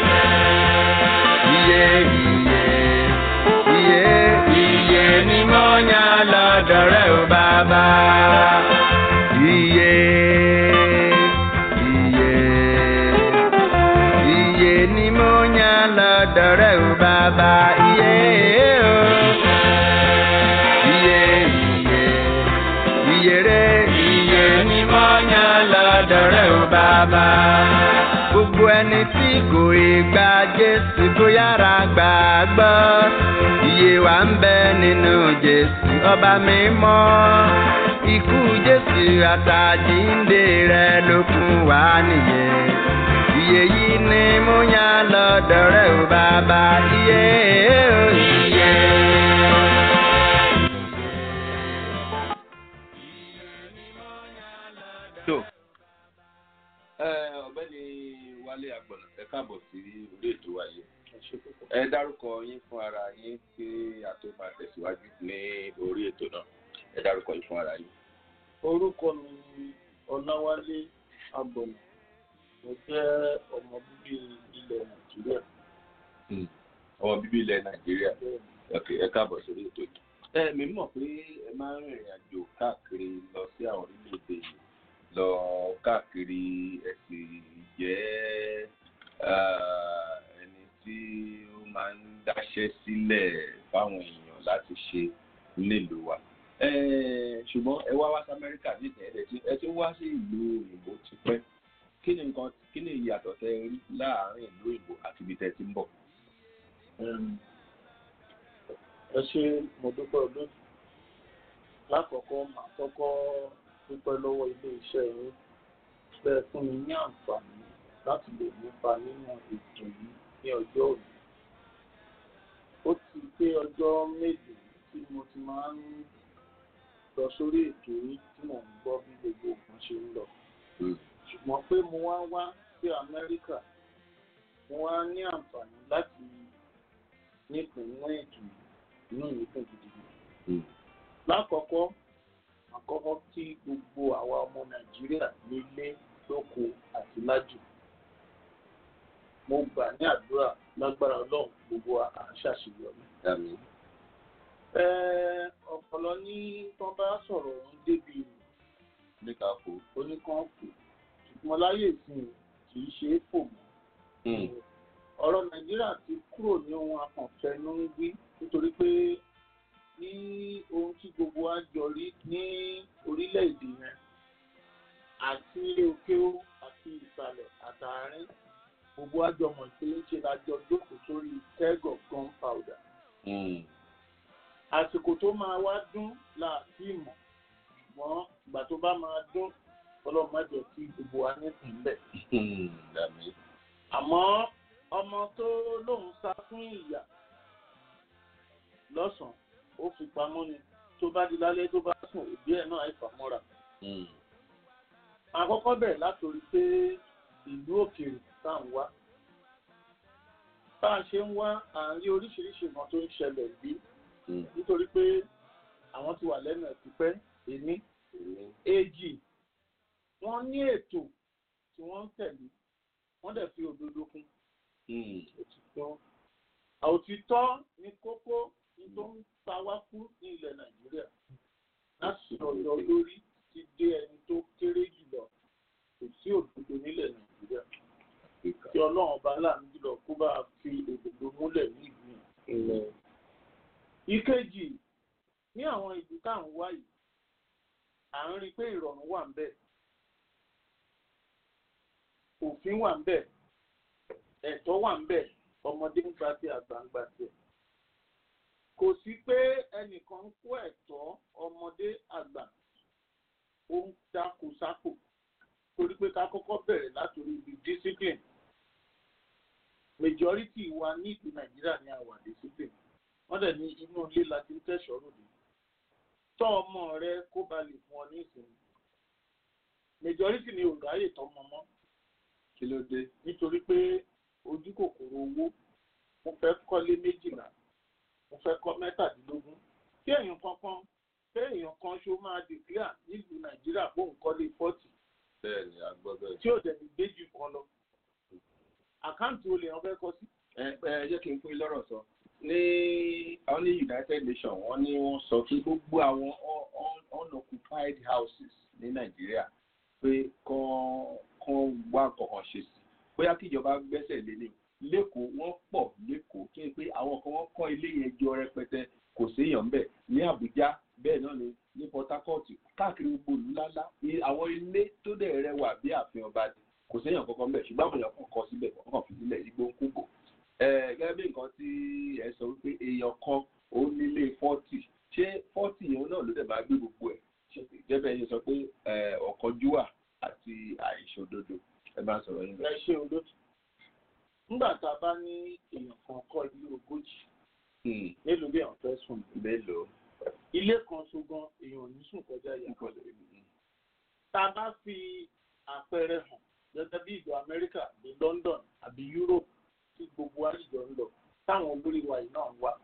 Iye iye iye iye ni mo yàn lọ́dọ̀ rẹ̀ o bàbá. Iye iye iye ni mo yàn lọ́dọ̀ rẹ̀ o bàbá. Iye o. Iye iye iye re iye ni mo yàn lọ́dọ̀ rẹ̀ o bàbá. Gbogbo ẹni tí kò ì gba Jésù kó yára gbàgbọ́. Iye wa ń bẹ nínú Jésù ọba mímọ́. Ikú Jésù àtàjíǹde rẹ̀ ló fún wa nìyẹn. Iye yìí ni mo yàn lọ́dọ̀ rẹ̀ o bàbá. Iye o iye. tó ẹ ọ̀gbẹ́ni wálé àgbọ̀nà ẹ káàbọ̀ sí orí ètò wa yìí ẹ dárúkọ yín fún ara yín kí a tó máa tẹ̀síwájú ní orí ètò náà ẹ dárúkọ yín fún ara yín. orúkọ mi ni ọláwálé abọ̀nà mo jẹ́ ọmọ bíbí ilẹ̀ nàìjíríà ọmọ bíbí ilẹ̀ nàìjíríà ok ẹ káàbọ̀ sórí ètò yìí. ẹ mi mọ̀ pé ẹ máa ń rìnrìn àjò káàkiri lọ sí àwọn orílẹ̀-èdè yìí lọ káàkiri ẹ sì jẹ́ ah, ẹni tí ó máa ń dáṣẹ́ sílẹ̀ fáwọn èèyàn láti ṣe nílùú wa. Eh, ṣùgbọ́n ẹ wá wá sí amẹ́ríkà nígbà ẹ̀ tí ẹ ti wá sí ìlú òyìnbó ti pẹ́ kí ni nǹkan kí ni ìyàtọ̀ tẹ rí láàárín ìlú òyìnbó àti ibi tẹ ti ń bọ̀. Em, ẹ ṣe mo dúpẹ́ olóòtú lákọ̀ọ́kọ́ màá kọ́kọ́ dúpẹ́ lọ́wọ́ ilé iṣẹ́ yín bẹ́ẹ̀ fún mi ní àǹfààní láti lè nípa nínú ètò yìí ní ọjọ́ òní ó ti pé ọjọ́ méje tí mo ti máa ń lọ sórí ètò yìí tí mò ń gbọ́ bí gbogbo nǹkan ṣe ń lọ ṣùgbọ́n pé mo wá wá sí amẹ́ríkà mo wá ní àǹfààní láti nípìn nínú ètò yìí inú mi dùn gidigidi. lákọ̀ọ́kọ́ àkọ́kọ́ kí gbogbo àwa ọmọ nàìjíríà nílé lóko àti lájò mo gbà ní àdúrà lágbára ọlọ́run gbogbo à ń ṣàṣeyọrí. Àmín. Ẹ, ọpọlọ ní tán bá sọ̀rọ̀ ń débi ní ká kó. oníkan kù ṣùgbọ́n láyé ìsìn kì í ṣe é fò mọ́ ọ̀rọ̀ nàìjíríà ti kúrò ní ohun akànfẹ́nu ń wí nítorí pé ní ohun tí gbogbo wa jọ rí ní orílẹ̀-èdè yẹn àti ilé òkèó àti ìsàlẹ̀ àtàárín gbogbo wa jọ mọ̀ pé ṣe la jọ jókòó sórí keg of gunpowder àsìkò tó máa wá dún láti mọ̀ ṣùgbọ́n ìgbà tó bá máa dún ọlọ́run má jẹ́ kí gbogbo wa nípìnlẹ̀ Àmín. àmọ́ ọmọ tó lóun sá fún ìyà lọ́sàn-án ó fi pamọ́ ni tó bá di lálẹ́ tó bá sùn òbí ẹ̀ náà àìfàmọ́ra. àkọ́kọ́ bẹ̀rẹ̀ látòrí pé ìlú òkèèrè tá à ń wá. bá a ṣe ń wá à ń rí oríṣiríṣi nǹkan tó ń ṣẹlẹ̀ bí nítorí pé àwọn ti wà lẹ́nu ẹ̀ tipẹ́ èní èjì wọ́n ní ètò tí wọ́n ń tẹ̀lé wọ́n dẹ̀ fi òdodo kún òtítọ́ òtítọ́ ní kókó ní tó ń ta wá kú ní ilẹ̀ nàìjíríà láti ọ̀dọ̀ lórí ti dé ẹni tó kéré jùlọ kò sí òdodo nílẹ̀ nàìjíríà tí ọlọ́run ọba láàánú jùlọ kó bá fi òdodo múlẹ̀ ní ìlú yẹn. ìkejì ní àwọn ìlú tá à ń wá yìí à ń rí i pé ìrọ̀rùn wà ń bẹ̀ òfin wà ń bẹ̀ ẹ̀tọ́ wà ń bẹ̀ ọmọdé ń gba tí àgbà ń gba tiẹ̀ kò sí pé ẹnìkan ń kó ẹ̀tọ́ ọmọdé àgbà ó ń dákú sápò torí pé ká kọ́kọ́ bẹ̀rẹ̀ látòrí ibi discipline majority wa ní ìlú nàìjíríà ní àwà discipline wọ́n dẹ̀ ní inú ilé la ti ń tẹ̀sọ́ lòdì tọ́ ọmọ rẹ kó ba lè fún ọ ní ìsinmi majority ni ò ráyè tọ́mọ mọ́ kí ló dé nítorí pé ojú kòkòrò owó mo fẹ́ kọ́lé méjìlá mo fẹ́ kọ́ mẹ́tàdínlógún tí èèyàn kankan pé èèyàn kan ṣó máa declare nílùú nàìjíríà bóun kọ́lé forty bẹ́ẹ̀ ni a gbọ́ bẹ́ẹ̀. tí ò dẹ̀ ní gbé jù kan lọ àkáǹtì olè wọn fẹ́ kọ́ sí. ẹ ẹ jẹ́ kí n pín lọ́rọ̀ sọ ní àwọn ní united nations wọ́n ní wọ́n sọ pé gbogbo àwọn un- un- unoccupied houses ní nàìjíríà pé kán kán wá nǹkan ṣe sí bóyá kíjọba gbẹ́sẹ̀ lé ní lẹ́kọ̀ọ́ wọ́n pọ̀ lẹ́kọ̀ọ́ kí n pé àwọn kan wọ́n kọ́ ilé yẹn jọ rẹpẹtẹ kò séèyàn bẹ́ẹ̀ ní àbújá bẹ́ẹ̀ náà ni ní port harcourt káàkiri gbogbo ìlú ńláńlá ní àwọn ilé tó dẹ̀ rẹwà bí ààfin ọba ni kò séèyàn kankan bẹ́ẹ̀ ṣùgbọ́n àwọn èèyàn kàn kọ́ síbẹ̀ wọ́n kàn fi sílẹ̀ igbó ń kúkò gẹ́gẹ́ bí nǹkan tí ẹ sọ wípé èèyàn kan ó nílé fọ́tì ṣé fọ́tì yẹn náà ló dẹ̀ bá gbé gbogbo ẹ̀ gẹ́gẹ́ yẹn sọ pé ọ̀kánjúwà àti àìṣòdodo ẹ bá sọ̀rọ̀ yín ẹ ṣe olóòtú nígbà tá a bá ní èèyàn kan kọ́ ilé ogójì bẹ́ẹ̀. mélòó bí àwọn fẹ́ sùn mélòó ilé kan ṣogan èèyàn ò ní sùn kọjá ìyá tá a bá fi àpẹẹrẹ hàn gẹ́gẹ́ bí ìlú amẹ́ríkà ní london àbí europe tí gbogbo àjọ ń lọ táwọn olórí wa yìí náà ń wá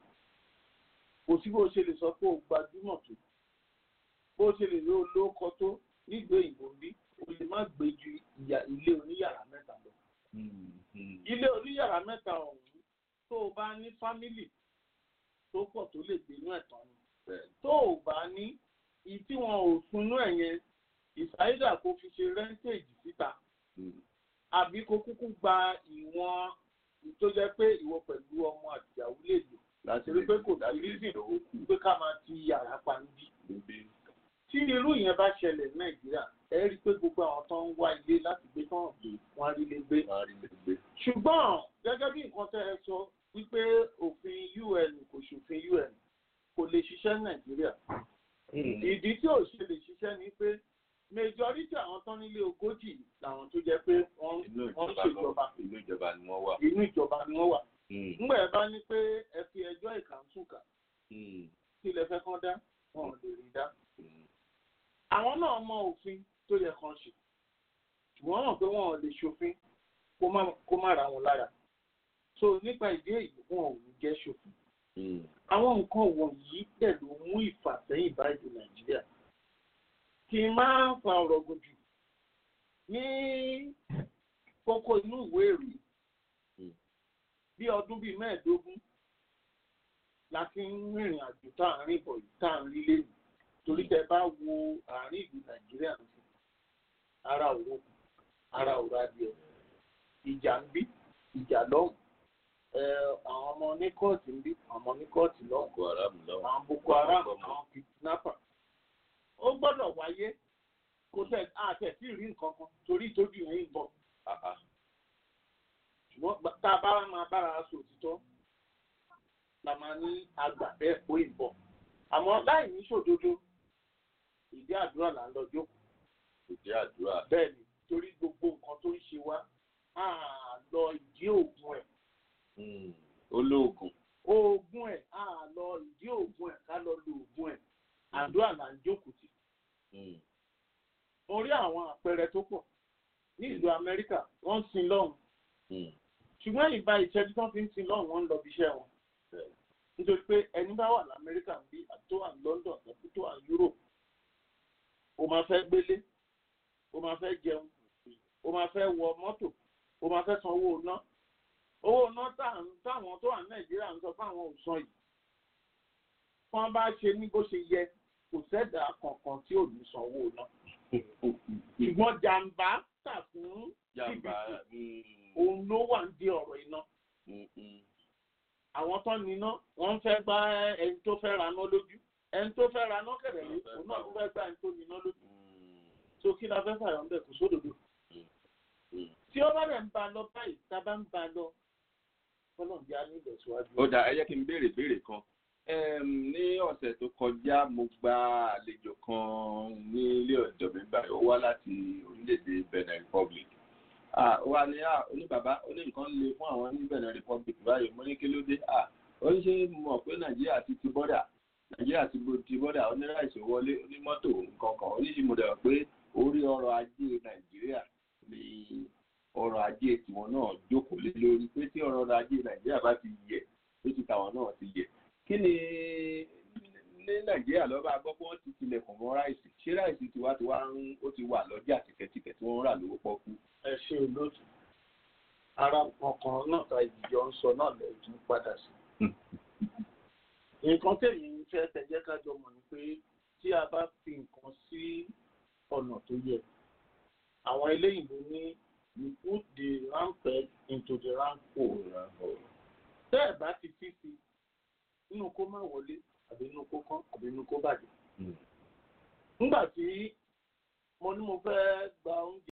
kò sí bó ṣe lè sọ pé o gbajúmọ̀ tó bó ṣe lè lo olóko tó nílùú èyìnbó bí o lè má gbé ju ìyà ilé oníyàrá mẹ́ta lọ ilé oníyàrá mẹ́ta ọ̀hún tó o bá ní fámìlì tó pọ̀ tó lè gbé inú ẹ̀tàn ni tó o bá ní ìyí tí wọn ò sunú ẹ̀ yẹn ìsáyédà kó fi ṣe rẹ́ńtéèjì síta àbí kó kúkú gba ìwọ̀n tó jẹ́ pé ìwọ pẹ̀lú ọmọ àtìyàwó lè lò láti torí pé kò sí rízìn pé ká máa ti yàrá pa níbí. tí irú yẹn bá ṣẹlẹ̀ ní nàìjíríà ẹ rí i pé gbogbo àwọn tó ń wá ilé láti gbé tán gbé wọn rí lé gbé. ṣùgbọ́n gẹ́gẹ́ bí nǹkan tẹ́ ẹ sọ wípé òfin un kò ṣòfin un kò lè ṣiṣẹ́ ní nàìjíríà. ìdí tí ò ṣe lè ṣiṣẹ́ ni pé majority àwọn tán nílé ogójì làwọn tó jẹ́ pé wọ́n ń ṣèjọba inú ìjọba ni wọ́n wà. inú ìjọba ni wọ́n wà. ńgbà ẹ bá ní pé ẹ fi ẹjọ́ ìkàǹtùkà kí lẹ fẹ́ kán dá wọn ò lè rí dá. àwọn náà mọ òfin tó yẹ kán ṣe ṣùgbọ́n mọ̀ pé wọn ò lè ṣòfin kó má ra wọn lára. so nípa ìdí èyí wọn ò ní jẹ́ ṣòfin. àwọn nǹkan wọ̀nyí dẹ̀ ló mú ìfàsẹ́yìn bá ìlú nàìjíríà kì í máa ń fa ọ̀rọ̀ gùn jù ní kókó inú ìwé ìròyìn bí ọdún bíi mẹ́ẹ̀ẹ́dógún la fi ń rìnrìn àjò tá à ń rìn bọ̀ yìí tá à ń rí lẹ́nu torí tẹ bá wo àárín ìlú nàìjíríà nìkan ara òwò ara òwò adìẹ ìjà ń bí ìjà lọ́hùn àwọn ọmọ ní kóòtù ń bí àwọn ọmọ ní kóòtù lọ́hùn àwọn boko haram àwọn kidnapper ó gbọ́dọ̀ wáyé kò tẹ̀ àtẹ̀ sí rí nǹkan kan torí ìtọ́jú yẹn ń bọ̀. ṣùgbọ́n tá a bá máa bára aṣọ òtítọ́ la máa ní àgbà bẹ́ẹ̀ kó ìbọ̀. àmọ́ láì ní ṣòdodo ìdí àdúrà là ń lọ jókòó. ìdí àdúrà. bẹ́ẹ̀ ni torí gbogbo nǹkan tó ń ṣe wá á lọ ìdí òògùn ẹ̀. olóògùn. oògùn ẹ̀ á lọ ìdí òògùn ẹ̀ ká lọ lo oògùn ẹ̀ àdúrà là ń jókòó tì. mo rí àwọn àpẹẹrẹ tó pọ̀ ní ìlú amẹ́ríkà wọ́n ń sin lọ́hùn. ṣùgbọ́n ìbá ìṣẹ́jú tó fi ń sin lọ́hùn wọ́n ń lọ bí iṣẹ́ wọn. nítorí pé ẹni bá wà lamẹ́ríkà ń bí àti tó wà ní london tàbí tó wà ní europe o máa fẹ́ gbélé o máa fẹ́ jẹun o máa fẹ́ wọ mọ́tò o máa fẹ́ san owó ná owó ná táwọn tó wà ní nàìjíríà ń sọ fáwọn ò san yìí wọ́n bá ṣe ní bó ṣe yẹ kò sẹ́dà kankan tí ò ní sanwó náà. ṣùgbọ́n jàǹbá tà fún jìbìtì òun ló wà ń di ọ̀rọ̀ iná. àwọn tó níná wọ́n fẹ́ bá ẹni tó fẹ́ raná lójú ẹni tó fẹ́ ra nọ́kẹ̀rẹ̀ yìí òun náà tó fẹ́ gbà ẹni tó níná lójú tó kí la fẹ́ fàyọ̀ ń bẹ̀ kò sódòdó tí ó bá dẹ̀ ń ba lọ báyìí tá a bá ń ba lọ fọlọ́n bí a ní ìlọsíwájú. ó dà ẹ jẹ́ kí n béèrè béèrè kan Em, ní ọ̀sẹ̀ tó kọjá mo gba àlejò kan ní ilé ọ̀dọ̀ mi báyìí ó wá láti orílẹ̀-èdè Benin Republic Ah, ó wá ní ah, ó ní bàbá ó ní nǹkan le fún àwọn ní Benin Republic báyìí mo ní kí ló dé Ah, ó ní ṣe mọ̀ pé Nàìjíríà ti ti bọ́dà Nàìjíríà ti bo- ti bọ́dà oníráìsì wọlé onímọ́tò nǹkan kan oníṣìí mo dẹ̀ pé orí ọrọ̀ ajé Nàìjíríà ni ọrọ̀ ajé tiwọn náà jókòó lé lórí pé tí ọrọ̀ ajé Nàìjíríà bá ti yẹ̀ tó ti tàwọn náà ti yẹ̀ kí ni ní nàìjíríà lọ́ba gbọ́ pé wọ́n ti tilẹ̀kùn mọ́ ráìsì ṣé ráìsì tiwa tiwa ń ó ti wà lọ́jà tìkẹ̀tìkẹ̀ tí wọ́n ń rà lówó pọ́kú. ẹ ṣe olóòtú ara ọkàn náà ta ìjọ ń sọ náà lẹ́yìn padà sí. nǹkan tèmi ń fẹ́ tẹ̀jẹ́ kájọ mọ̀ ni pé tí a bá fi nǹkan sí ọ̀nà tó yẹ àwọn eléyìnbó ní you put the round peg into the round hole. tẹ́ ẹ̀ bá ti fi sí nínú kó má wọlé àbí nínú kó kán àbí nínú kó bàjẹ́. nígbà tí mo ní mo fẹ́ gba oúnjẹ.